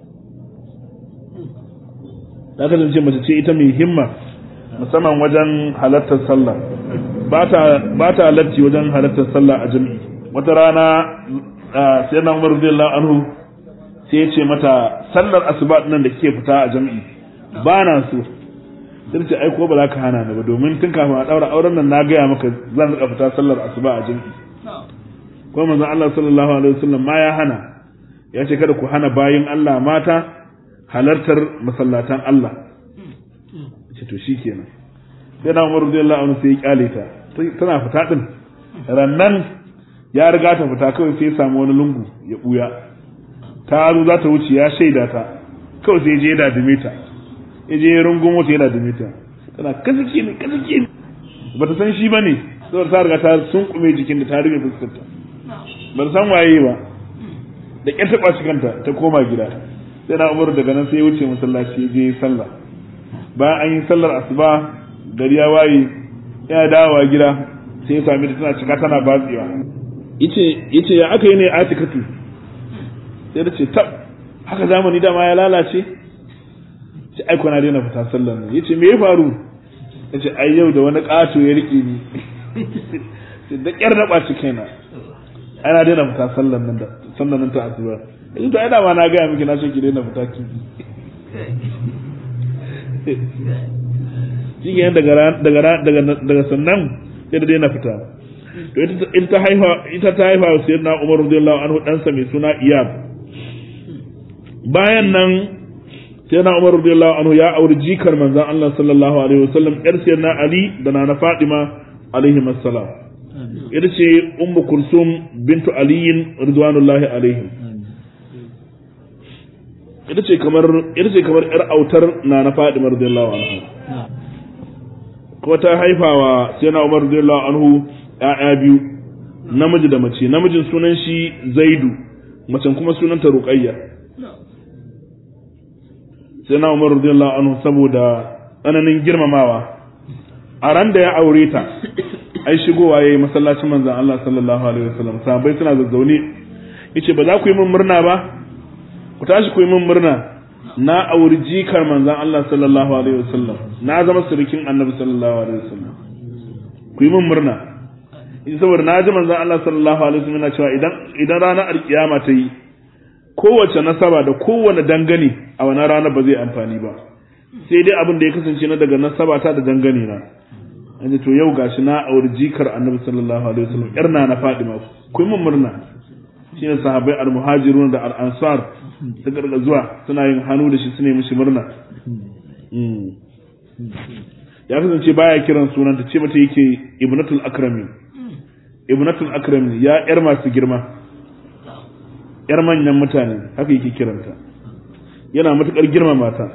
ta kasance mace ce ita mai himma musamman wajen halartar sallah ba ta halarci wajen halartar sallah a jami'i wata rana sai na Umar radiyallahu anhu sai ya ce mata sallar asuba nan da kike fita a jami'i ba na so sai ce ai ko ba za ka hana ni ba domin tun kafin a daura auren nan na gaya maka zan rika fita sallar asuba a jami'i ko manzon Allah sallallahu alaihi wasallam ma ya hana ya ce kada ku hana bayin Allah mata halartar masallatan Allah ce to shikenan sai na Umar radiyallahu anhu sai ya kyale ta tana fita din rannan ya riga ta fita kawai sai ya samu wani lungu ya buya ta zo za ta wuce ya shaida ta kawai sai ya je ya dadime ta ya je rungun wata yana da mita tana kasake ne kasake ne ba ta san shi ba ne saboda ta riga ta sunkume jikin da ta rufe fuskarta ba ta san waye ba da ƙyar ta ɓaci kanta ta koma gida sai na umaru daga nan sai ya wuce masallaci ya je sallah bayan an yi sallar asuba gari ya waye yana dawowa gida sai ya sami ta tana cika tana batsewa yace yace ya aka yi ne atikatu sai ta ce tab haka zamani dama ya lalace ce ai na daina fita sallar nan yace me ya faru yace ai yau da wani ƙato ya rike ni sai da ƙyar na ɓaci kaina ana daina fita sallar nan da sallar nan ta asuba yanzu to ai da ma na gaya miki na ce ki daina fita ki shi ke daga daga daga sannan sai da daina fita to ita ta haifa ita ta haifa wa sayyidina Umar radiyallahu anhu ɗansa mai suna Iyab bayan nan sai na Umar radiyallahu anhu ya auri jikar manzon Allah sallallahu alaihi wasallam yar sayyidina Ali da na Fatima alaihi assalam ita ce ummu kulsum bintu aliyin ridwanullahi alaihim ita ce kamar ita ce kamar yar autar na na Fatima radiyallahu anhu kuma ta haifawa sai na Umar radiyallahu anhu ƴaƴa biyu namiji da mace namijin sunan shi Zaidu macen kuma sunanta Ruqayya sai na Umar radiyallahu anhu saboda tsananin girmamawa a ran da ya aure ta ai shigowa yayi masallacin manzon Allah sallallahu alaihi wasallam sahabbai suna zazzaune yace ba za ku yi min murna ba ku tashi ku yi min murna na auri jikar manzon Allah sallallahu alaihi wasallam na zama surikin annabi sallallahu alaihi wasallam ku yi min murna in saboda na ji manzon Allah sallallahu alaihi wasallam yana cewa idan idan ranar alkiyama ta yi kowace nasaba da kowane dangane a wannan rana ba zai amfani ba sai dai abin da ya kasance na daga nasaba ta da dangane na an to yau gashi na auri jikar annabi sallallahu alaihi wasallam yar na na Fadima ku yi min murna shine sahabbai al-muhajirun da al-ansar suka daga zuwa suna yin hannu da shi suna yi mishi murna ya kasance baya kiran sunanta ce mata yake ibnatul akrami ibnatul akrami ya yar masu girma yar manyan mutane haka yake kiranta yana matukar girma mata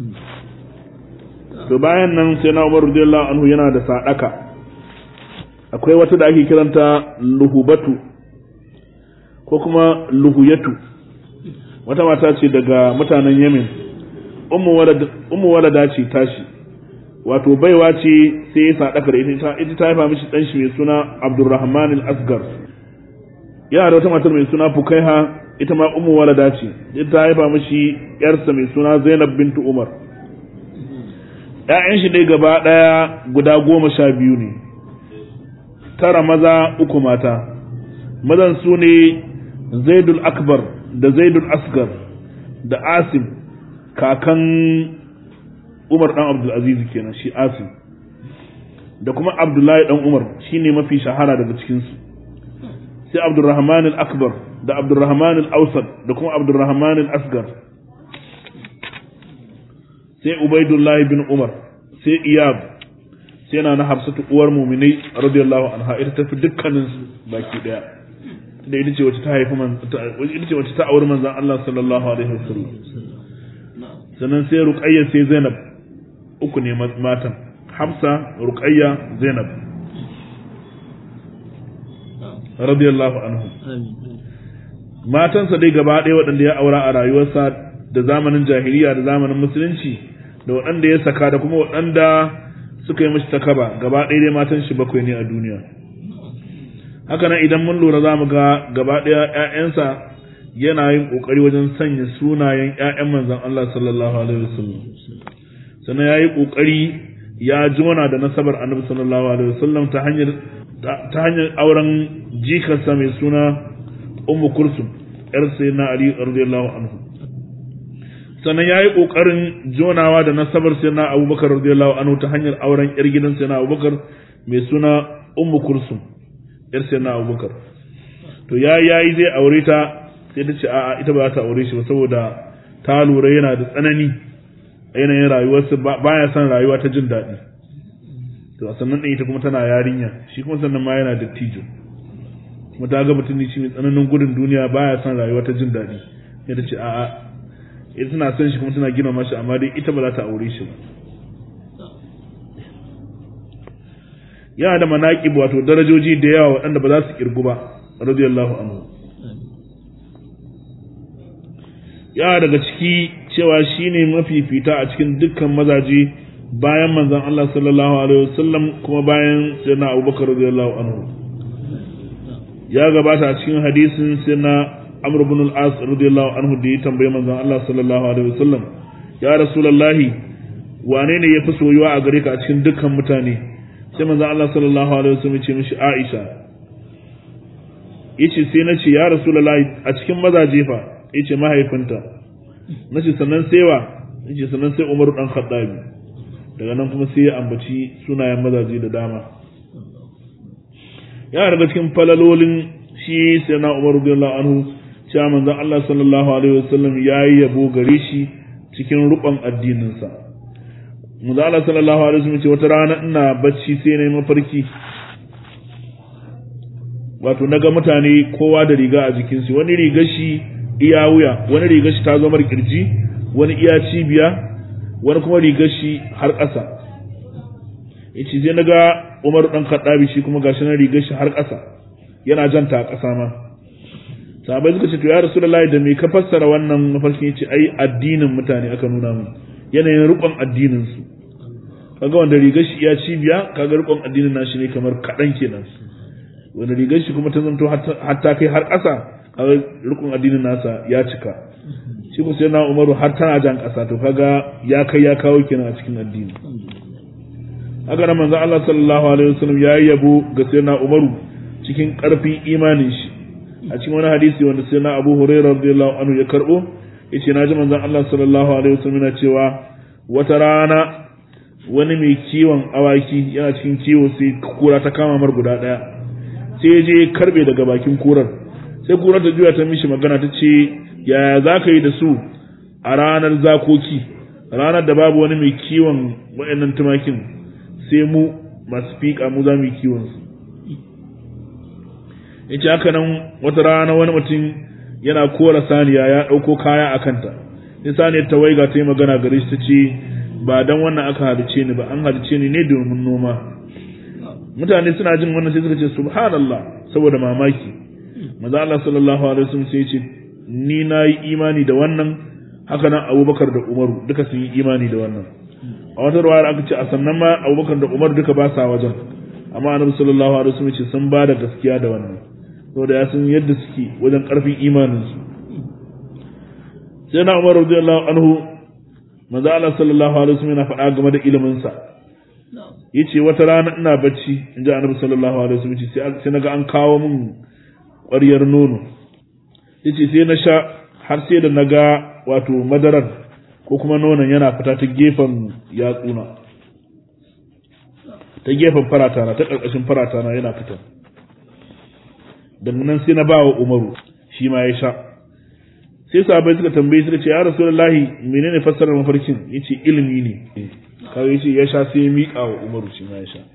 to bayan nan sai na Umar radiyallahu anhu yana da sadaka akwai wata da ake kiranta luhubatu ko kuma luhuyatu wata mata ce daga mutanen Yemen ummu walada ce tashi wato baiwa ce sai ya sadaka da ita ita ta haifa mishi dan shi mai suna Abdurrahman al-Asgar yana da wata matar mai suna Fukaiha ita ma ummu walada ce ita ta haifa mishi yarsa mai suna Zainab bintu Umar ‘ya'yan shi dai gaba ɗaya guda goma sha biyu ne, tara maza uku mata, mazan su ne Zaidul Akbar da Zaidul Asgar da Asim kakan Umar ɗan Abdulaziz kenan shi Asim da kuma Abdullahi ɗan Umar shi ne mafi shahara daga cikinsu. Sai Abdulrahman al-Akbar da Abdulrahman al-Ausad da kuma Abdulrahman al-Asgar. sai Ubaidullahi bin Umar sai Iyab sai na na Hafsatu uwar muminai radiyallahu anha ita tafi dukkanin su baki daya da ita ce wacce ta haifi man ita ce wacce ta auri manzon Allah sallallahu alaihi wasallam sannan sai Ruqayya sai Zainab uku ne matan Hafsa Ruqayya Zainab radiyallahu anhu matansa dai gaba ɗaya waɗanda ya aura a rayuwarsa da zamanin jahiliya da zamanin musulunci da waɗanda ya saka da kuma waɗanda suka yi mashi takaba gaba ɗaya dai matan shi bakwai ne a duniya haka nan idan mun lura za mu ga gaba ɗaya ‘ya'yansa yana yin ƙoƙari wajen sanya sunayen ‘ya'yan manzan Allah sallallahu alaihi wasallam sannan ya yi ƙoƙari ya jona da nasabar annabi sallallahu alaihi wasallam ta hanyar ta hanyar auren jikarsa mai suna ummu kulsum yar sayyidina ali radiyallahu anhu sannan ya yi ƙoƙarin jonawa da nasabar sai na abubakar radiyallahu anhu ta hanyar auren yar gidan sai na abubakar mai suna ummu kursum yar sai na abubakar to ya yayi zai aure ta sai ta ce a'a ita ba za ta aure shi ba saboda ta lura yana da tsanani a yanayin rayuwarsa baya son rayuwa ta jin daɗi to a sannan ɗin ita kuma tana yarinya shi kuma sannan ma yana dattijo kuma ta ga mutum ne shi mai tsananin gudun duniya baya son rayuwa ta jin daɗi sai ta ce a'a ita tana son shi kuma tana gina mashi amma dai ita ba za ta aure shi ba yana da manaƙib wato darajoji da yawa waɗanda ba za su kirgu ba radiyallahu anhu yana daga ciki cewa shine mafifita a cikin dukkan mazaje bayan manzon Allah sallallahu alaihi wasallam kuma bayan sayyidina Abubakar radiyallahu anhu ya gabata a cikin hadisin sayyidina Amr ibn al-As radiyallahu anhu da ya tambaye manzon Allah sallallahu alaihi wasallam ya rasulullahi wane ne yafi soyuwa a gare ka a cikin dukkan mutane sai manzon Allah sallallahu alaihi wasallam ya ce mishi Aisha yace sai nace ya rasulullahi a cikin mazaje fa yace mahaifinta nace sannan sai wa yace sannan sai Umar dan Khattabi daga nan kuma sai ya ambaci sunayen mazaje da dama ya daga cikin falalolin shi sai na Umar radiyallahu anhu cewa manzon Allah sallallahu alaihi wasallam yayi yabo gare shi cikin rukun addininsa manzon Allah sallallahu alaihi wasallam ce wata rana ina bacci sai na yi mafarki wato naga mutane kowa da riga a jikinsu wani rigar shi iya wuya wani rigar shi ta zo mar kirji wani iya cibiya wani kuma rigar shi har ƙasa yace sai naga Umar dan Khattabi shi kuma gashi na rigar shi har ƙasa yana janta a ƙasa ma sahabbai suka ce to ya rasulullahi da me ka fassara wannan mafarkin yace ai addinin mutane aka nuna mu yanayin rukun addinin su kaga wanda rigar shi ya cibiya kaga rukun addinin nashi ne kamar kadan kenan wanda rigar shi kuma ta zanto hatta kai har ƙasa kaga rukun addinin nasa ya cika shi ko sai na Umaru har tana jan ƙasa to kaga ya kai ya kawo kenan a cikin addini haka nan manzo Allah sallallahu alaihi wasallam ya yabo ga sayyidina Umaru cikin ƙarfin imanin shi a cikin wani hadisi wanda sai na Abu Hurairah radiyallahu anhu ya karbo yace naji manzon Allah sallallahu alaihi wasallam yana cewa wata rana wani mai kiwon awaki yana cikin kiwo sai kura ta kama mar guda daya sai je karbe daga bakin kurar sai kurar ta juya ta mishi magana ta ce yaya za ka yi da su a ranar zakoki ranar da babu wani mai kiwon waɗannan tumakin sai mu masu fiƙa mu za mu yi kiwon su yace haka nan wata rana wani mutum yana kora saniya ya ɗauko kaya a kanta sai saniyar ta waiga ta yi magana gare shi ta ce ba dan wannan aka halice ni ba an halice ni ne domin noma mutane suna jin wannan sai suka ce subhanallah saboda mamaki maza Allah sallallahu alaihi wasallam sai ya ce ni na yi imani da wannan haka nan Abubakar da Umaru duka sun yi imani da wannan a wata ruwaya aka ce a sannan ma Abubakar da Umar duka ba sa wajen amma Annabi sallallahu alaihi wasallam ce sun ba da gaskiya da wannan saboda ya san yadda suke wajen karfin imaninsu sai na umar radiyallahu anhu manzo Allah sallallahu alaihi wasallam yana faɗa game da ilimin sa yace wata rana ina bacci inji annabi sallallahu alaihi wasallam sai sai naga an kawo min ƙwaryar nono yace sai na sha har sai da naga wato madarar ko kuma nonon yana fita ta gefen yatsuna ta gefen faratana ta ƙarƙashin faratana yana fita daga nan sai na ba wa umaru shi ma ya sha sai sahabbai suka tambaye suka ce ya rasulullahi menene fassarar mafarkin yace ilimi ne kawai yace ya sha sai ya miƙa wa umaru shi ma ya sha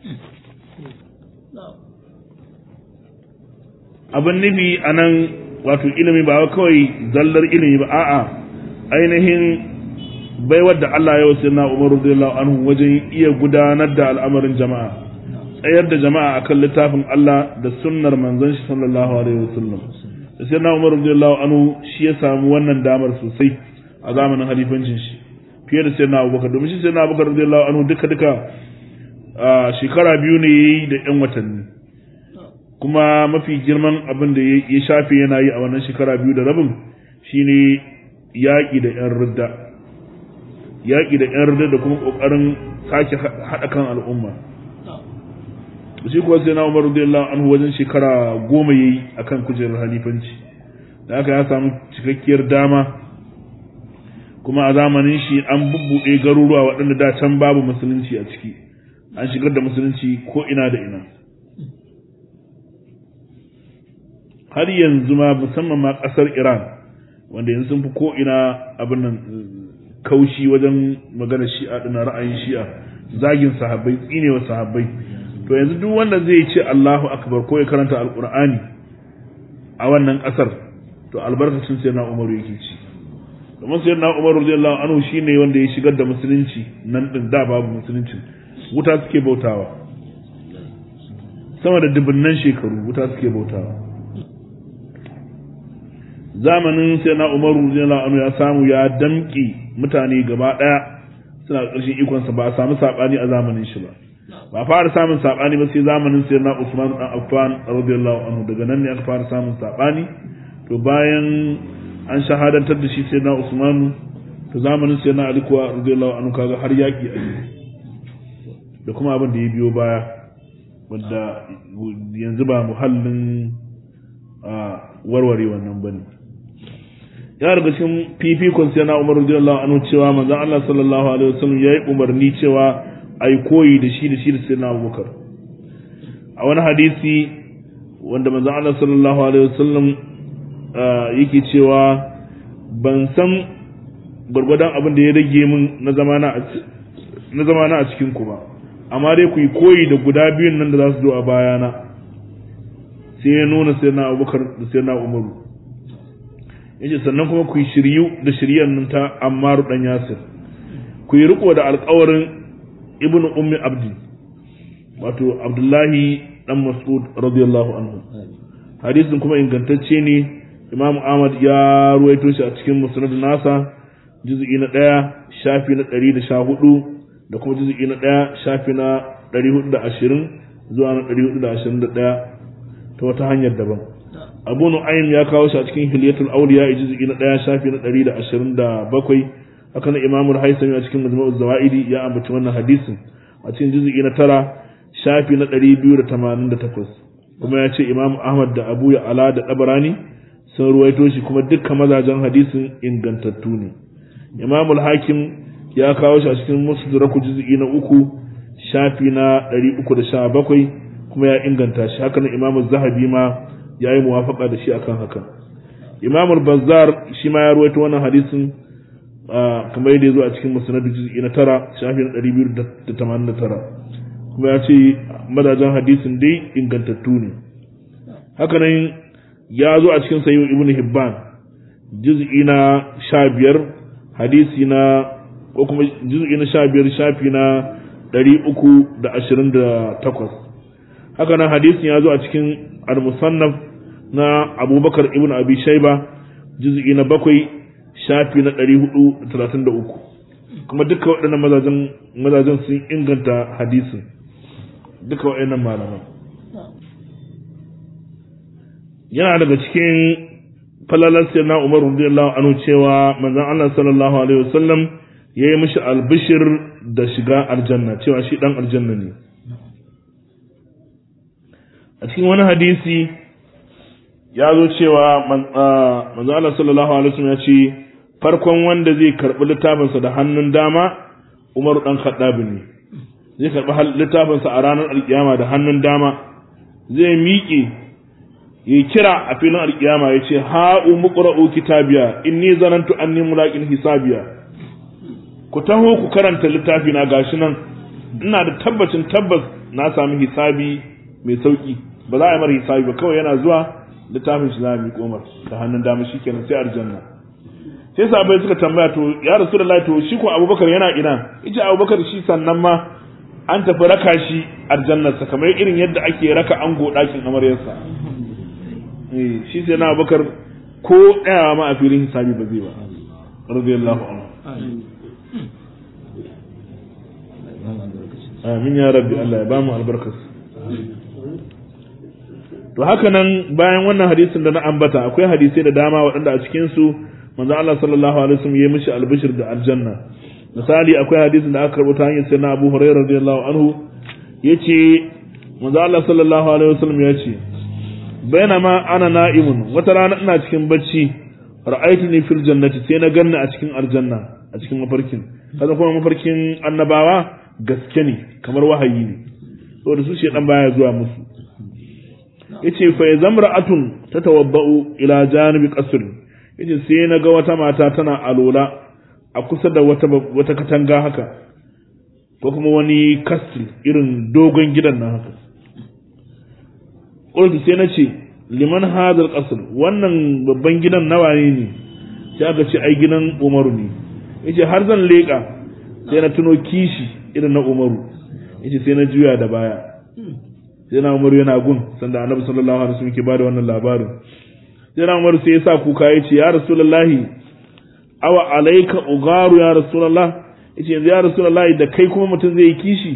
abin nufi a nan wato ilimi ba kawai zallar ilimi ba a'a ainihin baiwar da Allah ya wasu na umaru radiyallahu anhu wajen iya gudanar da al'amarin jama'a tsayar da jama'a akan littafin Allah da sunnar manzon shi sallallahu alaihi wasallam da sai na Umar radiyallahu anhu shi ya samu wannan damar sosai a zamanin halifancin shi fiye da sai na Abubakar domin shi sai na Abubakar radiyallahu anhu duka duka shekara biyu ne yayi da yan watanni kuma mafi girman abin da ya shafe yana yi a wannan shekara biyu da rabin shine yaƙi da yan ridda yaƙi da yan ridda da kuma ƙoƙarin sake haɗa kan al'umma shi kuwa sai na umar radiyallahu anhu wajen shekara goma yayi akan kujerar halifanci da aka ya samu cikakkiyar dama kuma a zamanin shi an bubbuɗe garuruwa waɗanda da can babu musulunci a ciki an shigar da musulunci ko ina da ina har yanzu ma musamman ma ƙasar iran wanda yanzu sun fi ko ina abin nan kaushi wajen magana shi'a ɗina ra'ayin shi'a zagin sahabbai tsinewa sahabbai to yanzu duk wanda zai ce Allahu akbar ko ya karanta alqur'ani a wannan kasar to albarkacin sai na Umaru yake ci domin sai na Umaru radiyallahu anhu shine wanda ya shigar da musulunci nan din da babu musulunci wuta suke bautawa sama da dubunnan shekaru wuta suke bautawa zamanin sai na Umaru radiyallahu anhu ya samu ya damƙi mutane gaba daya suna ƙarshen ikonsa ba a samu sabani a zamanin shi ba ba fara samun sabani ba sai zamanin sayyidina Usman dan Affan radiyallahu anhu daga nan ne aka fara samun sabani to bayan an shahadantar da shi sayyidina Usman to zamanin sayyidina Ali kuwa radiyallahu anhu kaga har yaki a da kuma abin da ya biyo baya wanda yanzu ba muhallin warware wannan bane ya daga cikin fifikon sayyidina Umar radiyallahu anhu cewa manzon Allah sallallahu alaihi wasallam yayi umarni cewa a yi koyi da shi da shi da sai na abubakar a wani hadisi wanda manzon Allah sallallahu alaihi wasallam yake cewa ban san gwargwadon abin da ya rage min na zamana a cikin ku ba amma dai ku yi koyi da guda biyun nan da za su zo a bayana sai ya nuna sai na abubakar da sai na umaru yace sannan kuma ku yi shiryu da shiryan nan ta ammaru dan yasir ku yi riko da alƙawarin ibn ummi abdi wato abdullahi dan mas'ud radiyallahu anhu hadisin kuma ingantacce ne Imam Ahmad ya ruwaito shi a cikin Musnad nasa juz'i na ɗaya shafi na ɗari da sha hudu da kuma juz'i na ɗaya shafi na ɗari hudu da ashirin zuwa na ɗari hudu da ashirin da ɗaya ta wata hanyar daban abu nu'aym ya kawo shi a cikin hilyatul awliya juz'i na ɗaya shafi na ɗari da ashirin da bakwai haka na imamu haisami a cikin majmu'uz zawaidi ya ambaci wannan hadisin a cikin juz'i na tara shafi na ɗari biyu da tamanin da takwas kuma ya ce imamu ahmad da abu ya ala da ɗabarani sun ruwaito shi kuma dukkan mazajen hadisin ingantattu ne imamu hakim ya kawo shi a cikin musduraku juz'i na uku shafi na ɗari uku da sha bakwai kuma ya inganta shi haka na imamu zahabi ma ya yi muwafaka da shi akan haka imamu bazzar shi ma ya ruwaito wannan hadisin kamar yadda ya zo a cikin musnad juz'i na tara shafi na ɗari biyu da tamanin da tara kuma ya ce madajan hadisin dai ingantattu ne haka nan ya zo a cikin sayi ibn hibban juz'i na sha biyar hadisi na ko kuma juz'i na sha biyar shafi na ɗari uku da ashirin da takwas haka nan hadisin ya zo a cikin al-musannaf na abubakar ibn abi shaiba juz'i na bakwai shafi na ɗari hudu da talatin da uku kuma duka waɗannan mazajen sun inganta hadisin duka waɗannan malaman yana daga cikin falalar sai na umar radiyallahu anhu cewa manzon Allah sallallahu alaihi wasallam ya yi mishi albishir da shiga aljanna cewa shi dan aljanna ne a cikin wani hadisi ya zo cewa manzo Allah sallallahu alaihi wasallam ya ce farkon wanda zai karbi littafinsa da hannun dama Umar dan Khattab ne zai karbi littafinsa a ranar alkiyama da hannun dama zai miƙe ya kira a filin alkiyama ya ce ha'u muqra'u kitabiya inni zanantu anni mulaqin hisabiya ku taho ku karanta littafi na gashi nan ina da tabbacin tabbas na sami hisabi mai sauki ba za a yi mara hisabi ba kawai yana zuwa littafin shi za a miƙo mar da hannun dama shi kenan sai aljanna sai sahabbai suka tambaya to ya rasulullahi to shi ko abubakar yana ina ita abubakar shi sannan ma an tafi raka shi aljannarsa kamar irin yadda ake raka ango ɗakin amaryarsa shi sai na abubakar ko ɗaya ma a filin hisabi ba zai ba radiyallahu anhu amin ya rabbi Allah ya ba mu albarkarsa to haka nan bayan wannan hadisin da na ambata akwai hadisai da dama waɗanda a cikin su manzo Allah sallallahu alaihi wasallam ya mishi albishir da aljanna misali akwai hadisin da aka rubuta hanyar sayyidina Abu Hurairah radiyallahu anhu yace manzo Allah sallallahu alaihi wasallam ya ce bainama ana na'imun wata rana ina cikin bacci ra'aytuni fil jannati sai na ganni a cikin aljanna a cikin mafarkin kaza kuma mafarkin annabawa gaske ne kamar wahayi ne saboda su shedan baya zuwa musu yace fa zamra'atun tatawabba'u ila janibi qasr yace sai na ga wata mata tana alola a kusa da wata wata katanga haka ko kuma wani castle irin dogon gidan nan haka qultu sai na ce liman hadal qasr wannan babban gidan nawa ne ne sai aka ce ai gidan Umaru ne yace har zan leka sai na tuno kishi irin na Umaru yace sai na juya da baya sai na umaru yana gun sanda annabi sallallahu alaihi wasallam ke bada wannan labarin sai na umaru sai ya sa kuka yace ya rasulullahi awa alayka ugaru ya rasulullah yace yanzu ya rasulullahi da kai kuma mutum zai yi kishi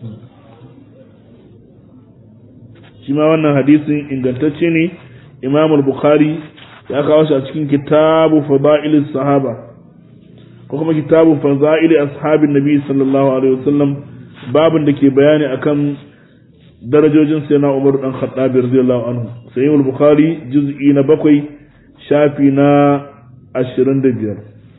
shi ma wannan hadisin ingantacce ne imam al-bukhari ya kawo shi a cikin kitabu fadail sahaba ko kuma kitabu fadail ashabin nabi sallallahu alaihi wasallam babin da ke bayani akan darajojin sai na umar dan khattabi radiyallahu anhu sai al-bukhari juz'i na bakwai shafi na 25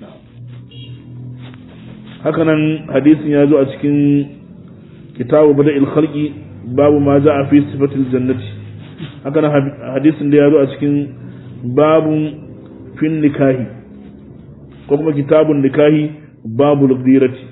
haka nan hadisin ya zo a cikin kitabu bada'il khalqi babu ma ja'a fi sifatil jannati haka nan hadisin da ya zo a cikin babun fin nikahi ko kuma kitabun nikahi babu al-ghirati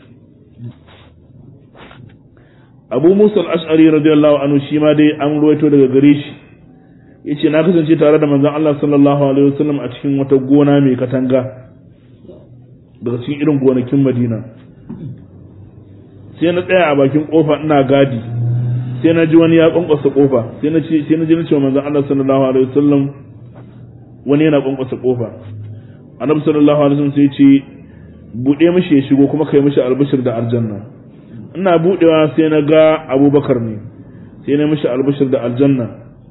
abu musa al-ash'ari radiyallahu anhu shi ma dai an ruwaito daga gare shi yace na kasance tare da manzon Allah sallallahu alaihi wasallam a cikin wata gona mai katanga daga cikin irin gonakin Madina sai na tsaya a bakin kofa ina gadi sai na ji wani ya kwankwasa kofa sai na ce sai na ji na ce manzon Allah sallallahu alaihi wasallam wani yana kwankwasa kofa annabi sallallahu alaihi wasallam sai ya ce bude mishi ya shigo kuma kai mishi albishir da aljanna ina budewa sai na ga abubakar ne sai na mishi albishir da aljanna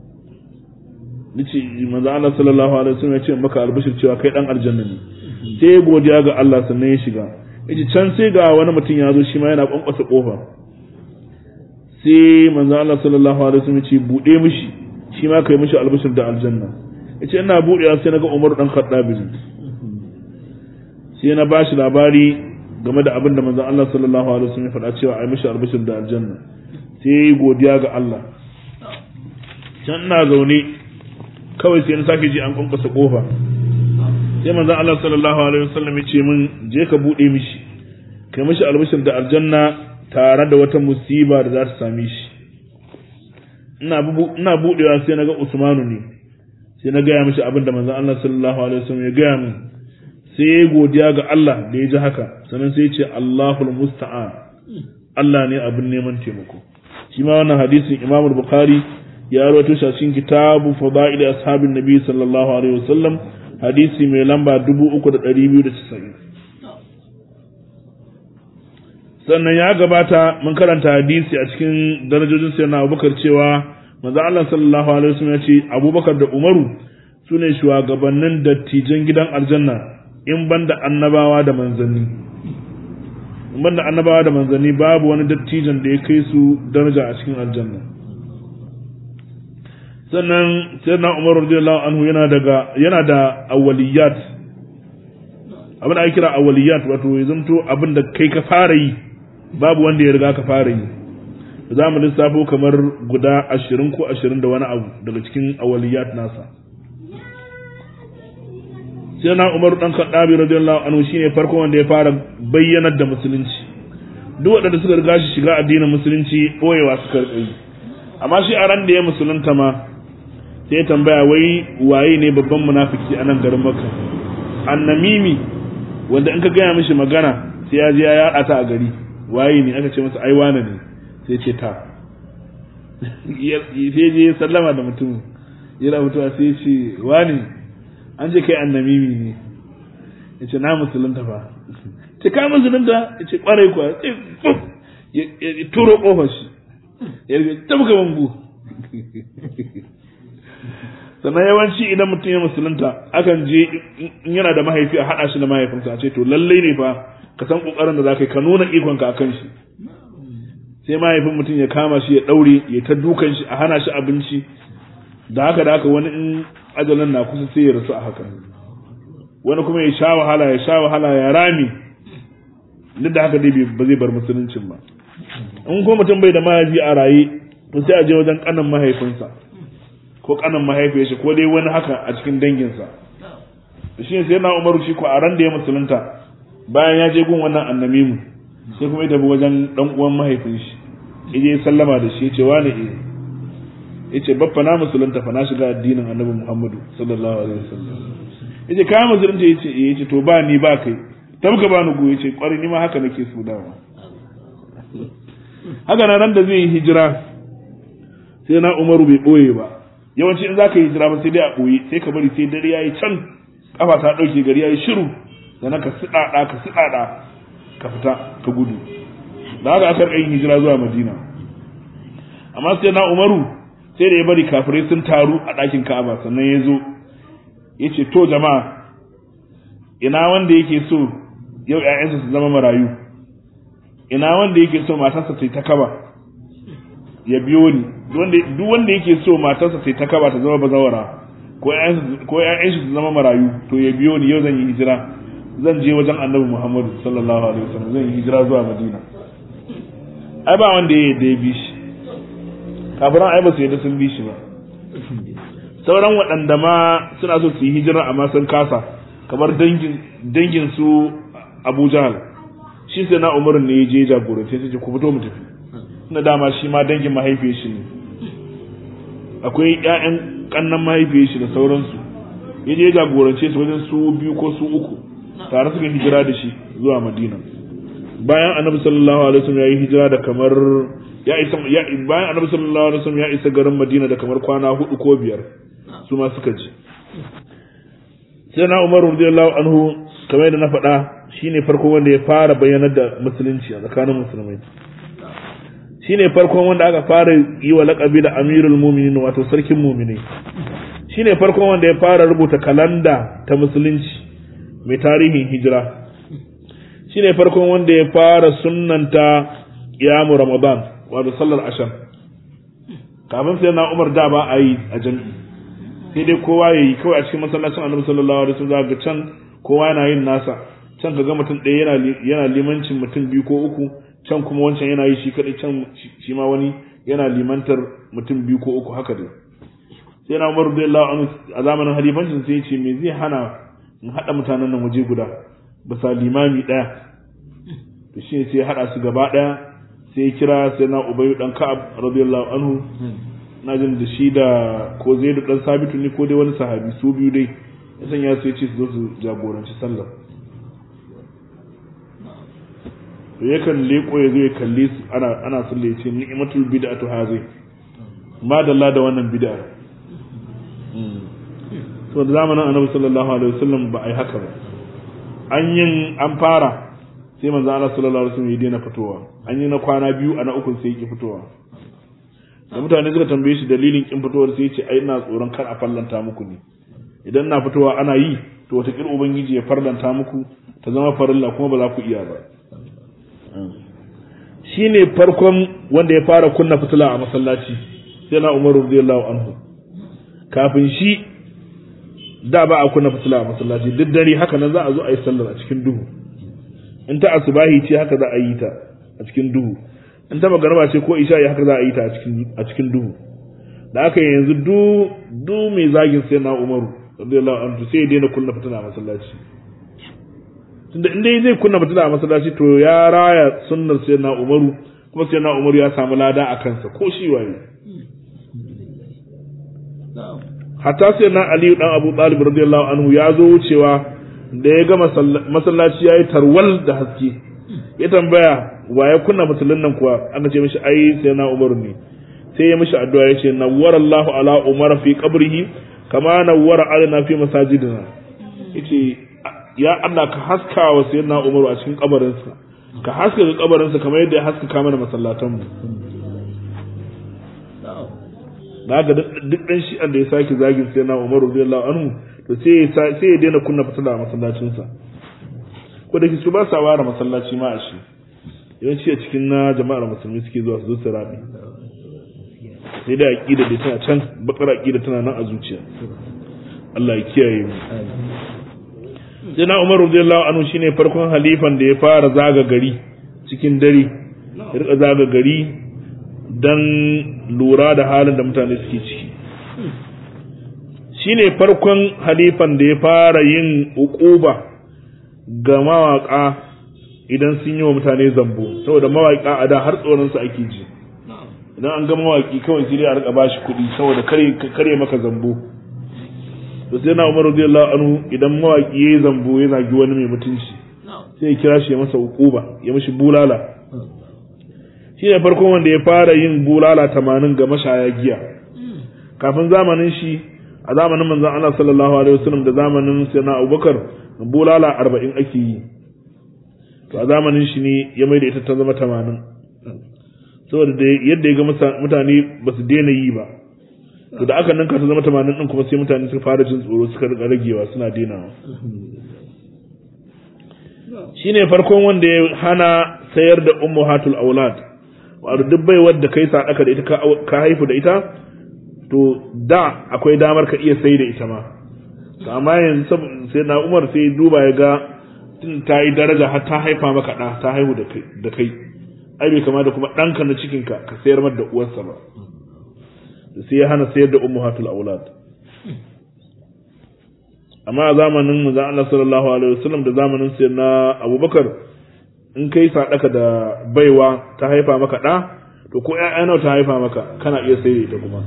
nace manzo Allah sallallahu alaihi wasallam ya ce maka albishir cewa kai dan aljanna ne sai ya godiya ga Allah sannan ya shiga yace can sai ga wani mutum ya zo shi ma yana kwankwasa kofa sai manzo Allah sallallahu alaihi wasallam ya ce bude mishi shi ma kai mishi albishir da aljanna yace ina budewa sai na ga Umar dan Khattab sai na bashi labari game da abin da manzon Allah sallallahu alaihi wasallam ya faɗa cewa ai mishi albishir da aljanna sai yayi godiya ga Allah can ina zaune kawai sai na sake ji an kwankwasa kofa sai manzon Allah sallallahu alaihi wasallam ya ce min je ka bude mishi kai mishi albishir da aljanna tare da wata musiba da za ta same shi ina ina budewa sai na ga Usmanu ne sai na gaya mishi abin da manzon Allah sallallahu alaihi wasallam ya gaya min sai ya godiya ga Allah da ya ji haka sannan sai ya ce Allahul musta'an Allah ne abin neman taimako shi ma wannan hadisin Imam Bukhari ya rawaito shi a cikin kitabu fadaili ashabin nabi sallallahu alaihi wasallam hadisi mai lamba 3290 sannan ya gabata mun karanta hadisi a cikin darajojin sayyidina Abubakar cewa manzo Allah sallallahu alaihi wasallam ya ce Abubakar da Umaru sune shugabannin dattijan gidan aljanna in banda annabawa da manzanni in banda annabawa da manzanni babu wani dattijan da ya kai su daraja a cikin aljanna sannan sayyidina Umar radiyallahu anhu yana daga yana da awwaliyat abin da ake kira awwaliyat wato ya zanto abin da kai ka fara yi babu wanda ya riga ka fara yi za mu lissafo kamar guda ashirin ko ashirin da wani abu daga cikin awaliyat nasa sai na umaru dan kaddabi radiyallahu anhu shine farko wanda ya fara bayyanar da musulunci duk waɗanda suka riga shi shiga addinin musulunci boyewa suka rika yi amma shi a ran da ya musulunta ma sai tambaya wai waye ne babban munafiki a nan garin makka annamimi wanda in ka gaya mishi magana sai ya je ya yada ta a gari waye ne aka ce masa ai wane ne sai ce ta sai je sallama da mutum yana mutuwa sai ce wane an je kai annamimi ne ya ce na musulunta fa ce ka musulunta ya ce kwarai kuwa ya turo kofar shi ya rike tabka bambu sannan yawanci idan mutum ya musulunta akan je in yana da mahaifi a haɗa shi da mahaifinsa a ce to lallai ne fa ka san kokarin da zaka yi ka nuna ikonka a kan shi sai mahaifin mutum ya kama shi ya daure ya ta dukan shi a hana shi abinci da haka da haka wani in ajalin na kusa sai ya rasu a haka wani kuma ya sha wahala ya sha wahala ya rami duk da haka dai ba zai bar musuluncin ba in ko mutum bai da mahaifi a raye to sai a je wajen kanan mahaifinsa ko kanan mahaifiyar shi ko dai wani haka a cikin danginsa shi ne sai na umaru shi ko a ran da ya musulunta bayan ya je gun wannan annamimu sai kuma ya tafi wajen dan uwan mahaifin shi yaje sallama da shi yace wani eh yace baffa na musulunta fa na shiga addinin annabi Muhammadu sallallahu alaihi wasallam yace ka musulunta yace eh yace to ba ni ba kai tabka ba ni go yace kwari ni ma haka nake so dawa haka na ran da zai yi hijira sai na Umaru bai boye ba yawanci in zaka yi hijira ba sai dai a boye sai ka bari sai dare yayi can kafa ta dauke gari yayi shiru sannan ka siɗaɗa ka siɗaɗa ka fita ka gudu da haka aka yin hijira zuwa madina amma sai na umaru sai da ya bari kafirai sun taru a ɗakin ka'aba sannan ya zo ya ce to jama'a ina wanda yake so yau ‘ya'yansa su zama marayu ina wanda yake so matarsa ta yi ta kaba ya biyo ni duk wanda yake so matarsa ta yi ta kaba ta zama bazawara ko ‘ya'yansa su zama marayu to ya biyo ni yau zan yi hijira zan je wajen annabi Muhammadu sallallahu alaihi wasallam zan yi hijira zuwa Madina ai ba wanda ya yadda ya bi shi kafiran ai ba su yadda sun bi shi ba sauran waɗanda ma suna so su yi hijira amma sun kasa kamar dangin dangin su Abu Jahal shi sai na Umar ne ya je jagorance sai ce ku fito mu tafi na dama shi ma dangin mahaifiyar shi ne akwai ƴaƴan kannan mahaifiyar shi da sauransu ya je jagorance su wajen su biyu ko su uku tare suka hijira da shi zuwa madina bayan annabi sallallahu alaihi wasallam ya yi hijira da kamar ya isa ya bayan annabi sallallahu alaihi wasallam ya isa garin madina da kamar kwana hudu ko biyar su ma suka ji sai na Umar radiyallahu anhu kamar yadda na faɗa shine farko wanda ya fara bayyanar da musulunci a tsakanin musulmai shine farkon wanda aka fara yi wa laƙabi da amirul muminin wato sarkin muminai shine farkon wanda ya fara rubuta kalanda ta musulunci mai tarihin hijira shine farkon wanda ya fara sunnanta qiyamu ramadan wato sallar asham kafin sai na umar da ba a yi a jami'i sai dai kowa ya yi kawai a cikin masallacin annabi sallallahu alaihi wasallam ga can kowa yana yin nasa can ka ga mutum ɗaya yana yana limancin mutum biyu ko uku can kuma wancan yana yi shi kadai can shi ma wani yana limantar mutum biyu ko uku haka dai sai na umar radiyallahu anhu a zamanin halifancin sai ya ce me zai hana in haɗa mutanen nan waje guda bisa limami ɗaya to shi sai ya haɗa su gaba ɗaya sai ya kira sai na ubayu dan ka'ab radiyallahu anhu na jin da shi da ko zaidu dan sabitu ne ko dai wani sahabi su biyu dai ya sanya su ya ce su zo su jagoranci sallah to yakan leko ya zo ya kalli su ana ana sallah ya ce ni'matul bid'atu hazi madalla da wannan bid'a to da zamanin annabi sallallahu alaihi wasallam ba ai haka ba an yin an fara sai manzo Allah sallallahu alaihi wasallam ya daina fitowa an yi na kwana biyu a na uku sai ya ki fitowa da mutane suka tambaye shi dalilin kin fitowar sai ya ce ai ina tsoron kar a fallanta muku ne idan na fitowa ana yi to wata kir ubangiji ya farlanta muku ta zama farilla kuma ba za ku iya ba shine farkon wanda ya fara kunna fitila a masallaci sai na Umar radiyallahu anhu kafin shi da ba a kunna fitila a masallaci duk dare haka nan za a zo a yi sallar a cikin duhu in ta asubahi ce haka za a yi ta a cikin duhu in ta magarba ce ko isha haka za a yi ta a cikin duhu da aka yanzu du du mai zagin sai na umaru radiyallahu anhu sai ya daina kunna fitila a masallaci tunda in dai zai kunna fitila a masallaci to ya raya sunnar sai na umaru kuma sai na umaru ya samu lada a kansa ko shi waye hatta sai na aliyu dan abu talib radiyallahu anhu ya zo wucewa da ya ga masallaci ya yi tarwal da haske ya tambaya wa ya kunna fitilun nan kuwa aka ce mishi ai sai na umaru ne sai ya mishi addu'a ya ce nawwara Allahu ala umar fi qabrihi kama nawwara alana fi masajidina yace ya Allah ka haska wa sayyidina umaru a cikin kabarinsa ka haska ga kabarinsa kamar yadda ya haskaka mana masallatan mu da ga duk dan shi da ya sake zagin sayyidina umaru radiyallahu anhu to sai sai ya daina kunna fitila a masallacinsa ko da su ba sa ware masallaci ma a shi yawanci a cikin na jama'ar musulmi suke zuwa su zo su rabi sai da aqida da tana can bakar aqida tana nan a zuciya Allah ya kiyaye mu sai na Umar radiyallahu anhu shine farkon halifan da ya fara zaga gari cikin dare ya rika zaga gari dan lura da halin da mutane suke ciki shine farkon halifan da ya fara yin uquba ga mawaka idan sun yi wa mutane zambo saboda mawaka a da har tsoron su ake ji idan an ga mawaki kawai sai a rika bashi kuɗi saboda kare kare maka zambo to sai na Umar radiyallahu anhu idan mawaki yayi zambo ya zagi wani mai mutunci sai ya kira shi ya masa uquba ya mishi bulala shi ne farkon wanda ya fara yin bulala tamanin ga mashaya giya kafin zamanin shi a zamanin manzon Allah sallallahu alaihi wasallam da zamanin sayyidina Abubakar bulala arba'in ake yi to a zamanin shi ne ya mai da ita ta zama tamanin saboda da yadda ya ga mutane ba su daina yi ba to da aka ninka ta zama tamanin din kuma sai mutane suka fara jin tsoro suka rika ragewa suna dainawa shine farkon wanda ya hana sayar da ummuhatul aulad wato duk bai wadda kai sadaka da ita ka haifu da ita to da akwai damar ka iya sai da ita ma amma yanzu sai na Umar sai duba ya ga tun ta yi daraja har ta haifa maka ɗa ta haihu da kai ai bai kama da kuma ɗanka na cikinka ka sayar mar da uwarsa ba sai ya hana sayar da ummuhatul aulad amma a zamanin manzon Allah sallallahu alaihi wasallam da zamanin sai na Abubakar in kai sadaka da baiwa ta haifa maka ɗa to ko ƴaƴa nawa ta haifa maka kana iya sayar da ita kuma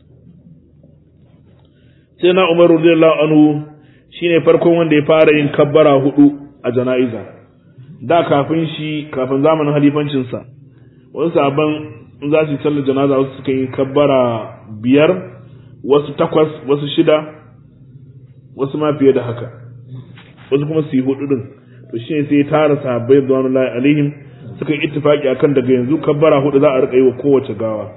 sai na Umar radiyallahu anhu shine farkon wanda ya fara yin kabbara hudu a jana'iza da kafin shi kafin zamanin halifancinsa wasu sabon in za su yi sallar janaza wasu suka yi kabbara biyar wasu takwas wasu shida wasu ma fiye da haka wasu kuma su yi hudu din to shine sai ya tara sahabbai radiyallahu alaihim suka yi ittifaki akan daga yanzu kabbara hudu za a rika yi wa kowace gawa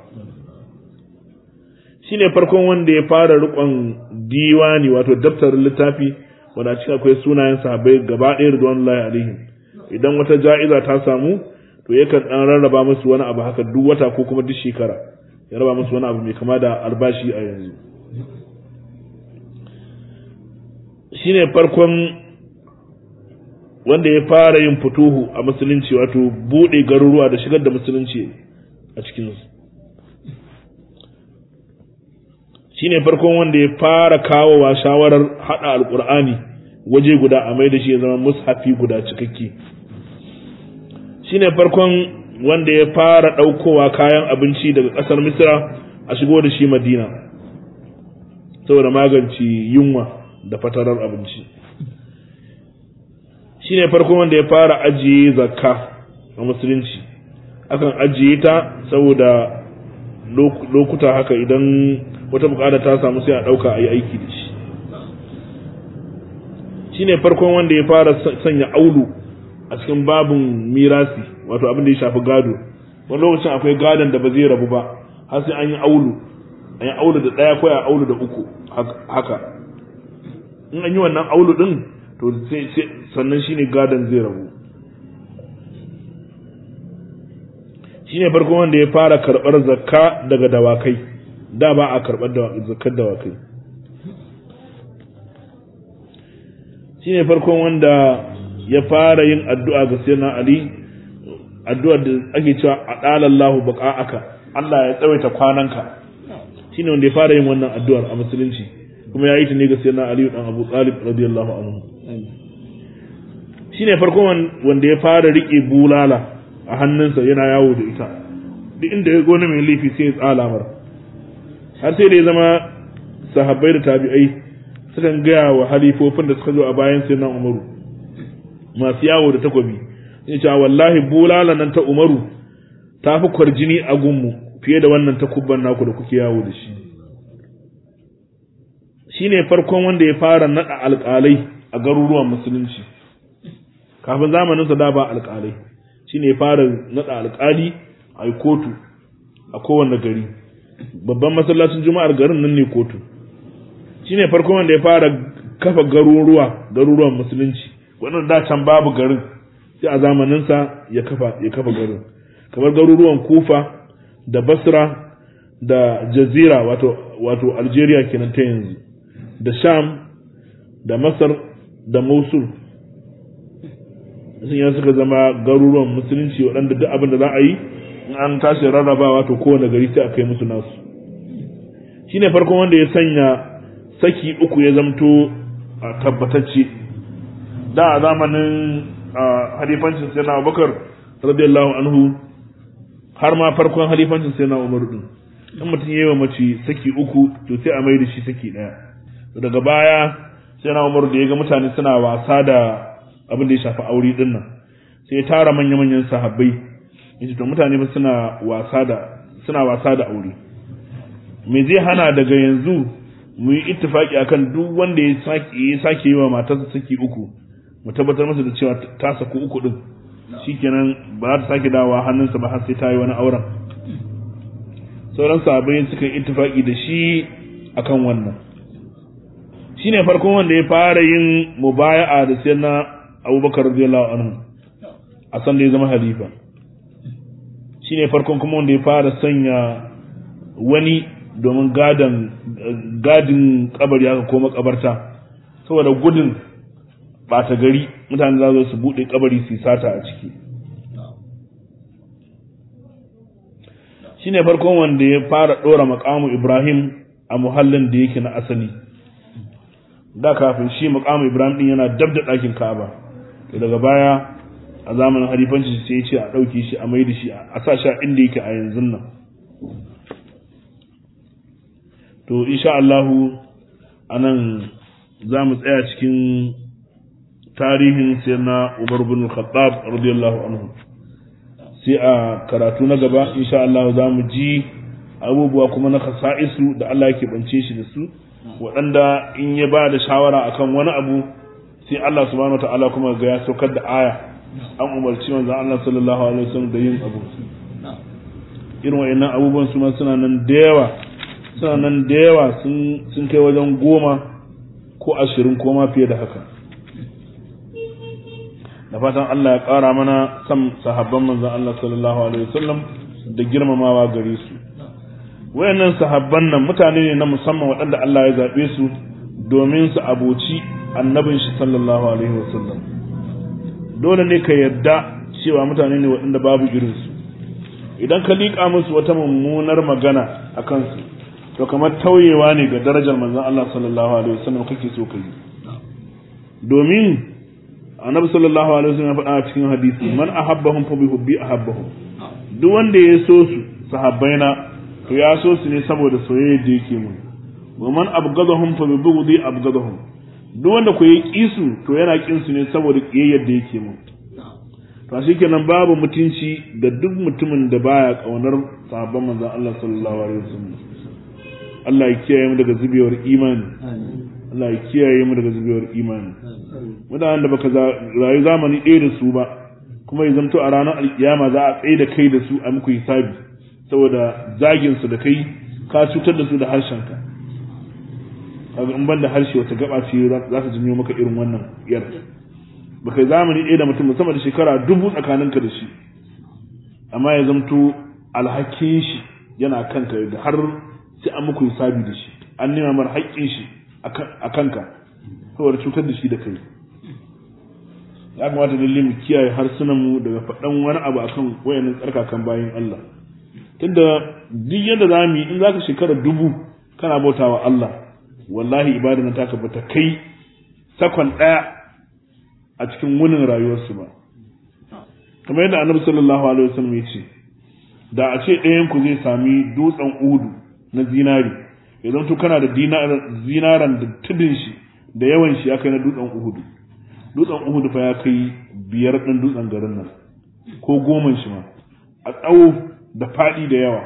shine farkon wanda ya fara rikon diwani wato daftarin littafi wanda cikin akwai sunayen sahabbai gaba ɗaya radiyallahu alaihim idan wata ja'iza ta samu to yakan dan rarraba musu wani abu haka duk wata ko kuma duk shekara ya raba musu wani abu mai kama da albashi a yanzu shine farkon wanda ya fara yin fituhu a musulunci wato bude garuruwa da shigar da musulunci a cikinsu shine farkon wanda ya fara kawowa shawarar hada alkur'ani waje guda a mai da shi ya zama mushafi guda cikakke shine farkon wanda ya fara ɗaukowa kayan abinci daga ƙasar misira a shigo da shi madina saboda magance yunwa da fatarar abinci shine farkon wanda ya fara ajiye zakka a musulunci akan ajiye ta saboda lokuta haka idan wata bukata ta samu sai a ɗauka a yi aiki da shi shine farkon wanda ya fara sanya aulu a cikin babin mirasi wato abin da ya shafi gado wani lokacin akwai gadon da ba zai rabu ba har sai an yi aulu an yi aulu da ɗaya ko a aulu da uku haka in an yi wannan aulu ɗin to sannan shine gadon zai rabu shine farko wanda ya fara karɓar zakka daga dawakai da ba a karɓar zakkar dawakai shine farkon wanda ya fara yin addu'a ga sayyidina Ali addu'ar da ake cewa adalallahu baqa'aka Allah ya tsawaita kwananka shine wanda ya fara yin wannan addu'ar a musulunci kuma ya yi ta ne ga sayyidina Ali dan Abu Talib radiyallahu anhu shine farkon wanda ya fara rike bulala a hannunsa yana yawo da ita duk inda ya gona mai laifi sai ya tsala mar har sai da ya zama sahabbai da tabi'ai sukan gaya wa halifofin da suka zo a bayan sai nan umaru masu yawo da takobi ya ce wallahi bulala nan ta umaru ta fi kwarjini a gunmu fiye da wannan takubban naku da kuke yawo da shi shi ne farkon wanda ya fara naɗa alƙalai a garuruwan musulunci kafin zamaninsa da ba alƙalai shi ne ya fara naɗa alƙali a yi kotu a kowane gari babban masallacin juma'ar garin nan ne kotu shi ne farkon wanda ya fara kafa garuruwa garuruwan musulunci wannan da can babu garin sai a zamaninsa ya kafa ya kafa garin kamar garuruwan kufa da basra da jazira wato wato algeria kenan ta yanzu da sham da masar da mosul sun yi suka zama garuruwan musulunci waɗanda duk abin da za a yi in an tashi rarrabawa to kowane gari sai a kai musu nasu shine farkon wanda ya sanya saki uku ya zamto a tabbatacce da a zamanin halifancin sai na abubakar radiyallahu anhu har ma farkon halifancin sai na umar din in mutum yi wa mace saki uku to sai a mai da shi saki daya daga baya sai na umar da ya ga mutane suna wasa da abin da ya shafi aure din nan sai ya tara manya-manyan sahabbai yace to mutane ba suna wasa da suna wasa da aure me zai hana daga yanzu mu yi ittifaki akan duk wanda ya sake ya sake yi wa matarsa saki uku mu tabbatar masa da cewa ta saku uku din shikenan ba za ta sake dawowa hannunsa ba har sai ta yi wani auren sauran sahabbai suka yi ittifaki da shi akan wannan shine farkon wanda ya fara yin mubaya'a da sai na Abubakar radiyallahu anhu a san da ya zama halifa shine farkon kuma wanda ya fara sanya wani domin gadin gadin kabari haka ko makabarta saboda gudun bata gari mutane za su bude kabari su sata a ciki shine farkon wanda ya fara dora makamu Ibrahim a muhallin da yake na asali da kafin shi makamu Ibrahim din yana dab da ɗakin Ka'aba daga baya a zamanin halifanci sai ya ce a ɗauke shi a mai da shi a sa shi a inda yake a yanzu nan to insha Allahu anan za mu tsaya cikin tarihin sai na Umar bin Khattab radiyallahu anhu sai a karatu na gaba insha Allah za mu ji abubuwa kuma na kasa'isu da Allah yake bance shi da su waɗanda in ya ba da shawara akan wani abu sai Allah subhanahu wataala kuma ga ya saukar da aya an umarci manzon Allah sallallahu alaihi wasallam da yin abu irin wayannan abubuwan su ma suna nan da yawa suna nan da yawa sun sun kai wajen goma ko ashirin ko ma fiye da haka da fatan Allah ya ƙara mana san sahabban manzon Allah sallallahu alaihi wasallam da girmamawa gare su wayannan sahabban nan mutane ne na musamman waɗanda Allah ya zaɓe su domin su aboci annabin shi sallallahu alaihi wasallam dole ne ka yarda cewa mutane ne waɗanda babu irin su idan ka liƙa musu wata mummunar magana a kansu to kamar tauyewa ne ga darajar manzon Allah sallallahu alaihi wasallam kake so ka yi domin annabi sallallahu alaihi wasallam ya faɗa a cikin hadisi man ahabbahum fa bihubbi ahabbahum duk wanda ya so su sahabbaina to ya so su ne saboda soyayya da yake mu wa man abgadahum fa bibughdi abgadahum duk wanda ku yi kisu to yana kin su ne saboda kiyayyar da yake mu to shikenan babu mutunci ga duk mutumin da baya kaunar sahabban manzon Allah sallallahu alaihi wasallam Allah ya kiyaye mu daga zubewar imani Allah ya kiyaye mu daga zubewar imani mutanen da baka rayu zamani ɗaya da su ba kuma ya zamto a ranar alkiyama za a tsaye da kai da su a muku hisabi saboda zagin su da kai ka cutar da su da harshenka kaga in ban da harshe wata gaba ce za ta janyo maka irin wannan yar baka zamani ɗaya da mutum musamman da shekara dubu tsakaninka da shi amma ya zamto alhakin shi yana kanka da har sai an muku hisabi da shi an nema mar haƙƙin shi a kanka saboda cutar da shi da kai ya kamata lalle mu kiyaye harsunan mu daga faɗan wani abu akan wayannan tsarkakan bayan Allah tunda duk yadda za mu yi in zaka shekara dubu kana bautawa Allah wallahi ibada na taka bata kai sakon ɗaya a cikin wunin rayuwarsu ba kamar yadda annabi sallallahu alaihi wasallam ya ce da a ce ɗayan ku zai sami dutsen udu na zinari idan to kana da zinaran da tudun shi da yawan shi ya kai na dutsen uhudu dutsen uhudu fa ya kai biyar ɗin dutsen garin nan ko goman shi ma a tsawo da faɗi da yawa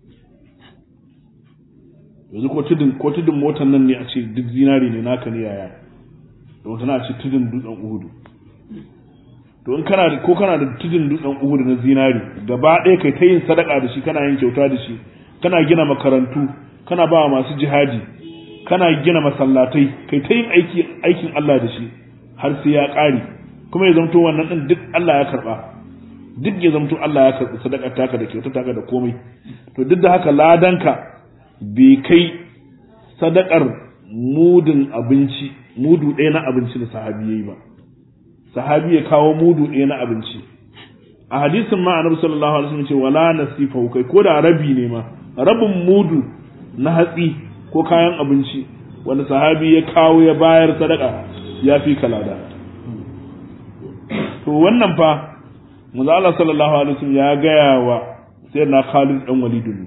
yanzu ko tudun ko tudun motar nan ne a ce duk zinari ne naka ne yaya da wata na ce tudun dutsen uhudu to in kana ko kana da tudun dutsen uhudu na zinari gaba ɗaya kai ta yin sadaka da shi kana yin kyauta da shi kana gina makarantu kana ba masu jihadi kana gina masallatai kai ta yin aiki aikin Allah da shi har sai ya ƙare kuma ya zamto wannan din duk Allah ya karba duk ya zamto Allah ya karbi sadakar taka da kyautar taka da komai to duk da haka ladanka bai kai sadakar mudun abinci mudu ɗaya na abinci da sahabi yayi ba sahabi ya kawo mudu ɗaya na abinci a hadisin ma annabi sallallahu alaihi wasallam ce wala nasifa kai ko da rabi ne ma rabin mudu na hatsi ko kayan abinci wanda sahabi ya kawo ya bayar sadaka ya fi kalada to wannan fa manzo Allah sallallahu alaihi wasallam ya gaya wa sayyidina Khalid dan Walid ne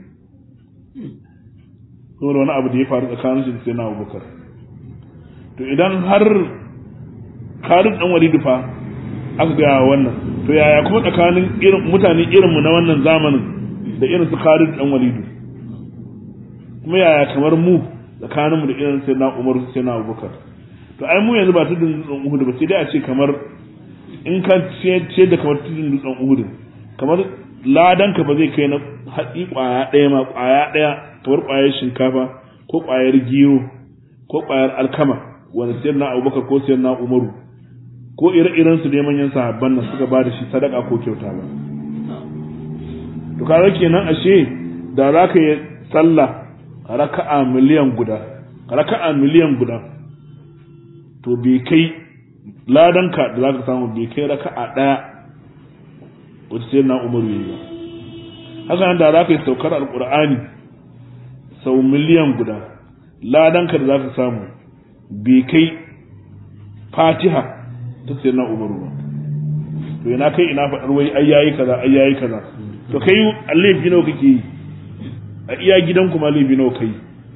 saboda wani abu da ya faru tsakanin shi da sayyidina Abubakar to idan har Khalid dan Walid fa aka gaya wannan to yaya kuma tsakanin irin mutane irin mu na wannan zamanin da irin su Khalid dan Walid kuma yaya kamar mu tsakaninmu da irin sai na Umar sai na Abubakar to ai mu yanzu ba tudun dutsen Uhud ba sai dai a ce kamar in ka ce da kamar tudun dutsen Uhud kamar ladan ka ba zai kai na hatsi kwaya ɗaya ma kwaya ɗaya kamar kwayar shinkafa ko kwayar gero ko kwayar alkama wanda sai na Abubakar ko sai na Umaru ko ire-iren su ne manyan sahabban nan suka ba da shi sadaka ko kyauta ba to kaga kenan ashe da za ka yi sallah raka'a miliyan guda raka'a miliyan guda to bai kai ladanka da zaka samu bai kai raka'a daya wata sai na umaru yayi ba haka nan da zaka yi saukar alqur'ani sau miliyan guda ladanka da zaka samu bai kai fatiha ta sai na umaru ba to ina kai ina faɗar wai ai yayi kaza ai yayi kaza to kai laifi nawa kake yi a iya gidan kuma laifi nawa kai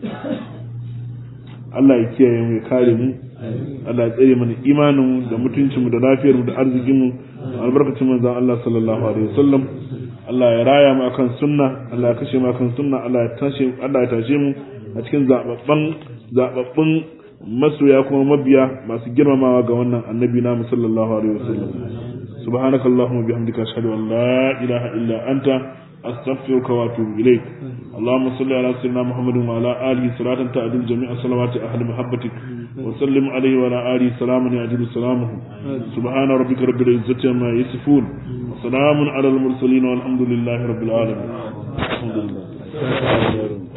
Allah ya kiyaye mu ya kare mu Allah ya tsare mana imanin mu da mutuncin mu da lafiyar mu da arzikin mu albarkacin manzon Allah sallallahu alaihi wasallam Allah ya raya mu akan sunna Allah ya kashe mu akan sunna Allah ya tashe Allah ya tashe mu a cikin zababban zababbun masoya kuma mabiya masu girmamawa ga wannan annabi na sallallahu alaihi wasallam سبحانك اللهم وبحمدك أشهد أن لا إله إلا أنت أستغفرك وأتوب إليك اللهم صل على سيدنا محمد وعلى آله صلاة تعدل جميع صلوات أهل محبتك وسلم عليه وعلى آله سلاما يعدل سلامه سبحان ربك رب العزة عما يصفون وسلام على المرسلين والحمد لله رب العالمين الحمد لله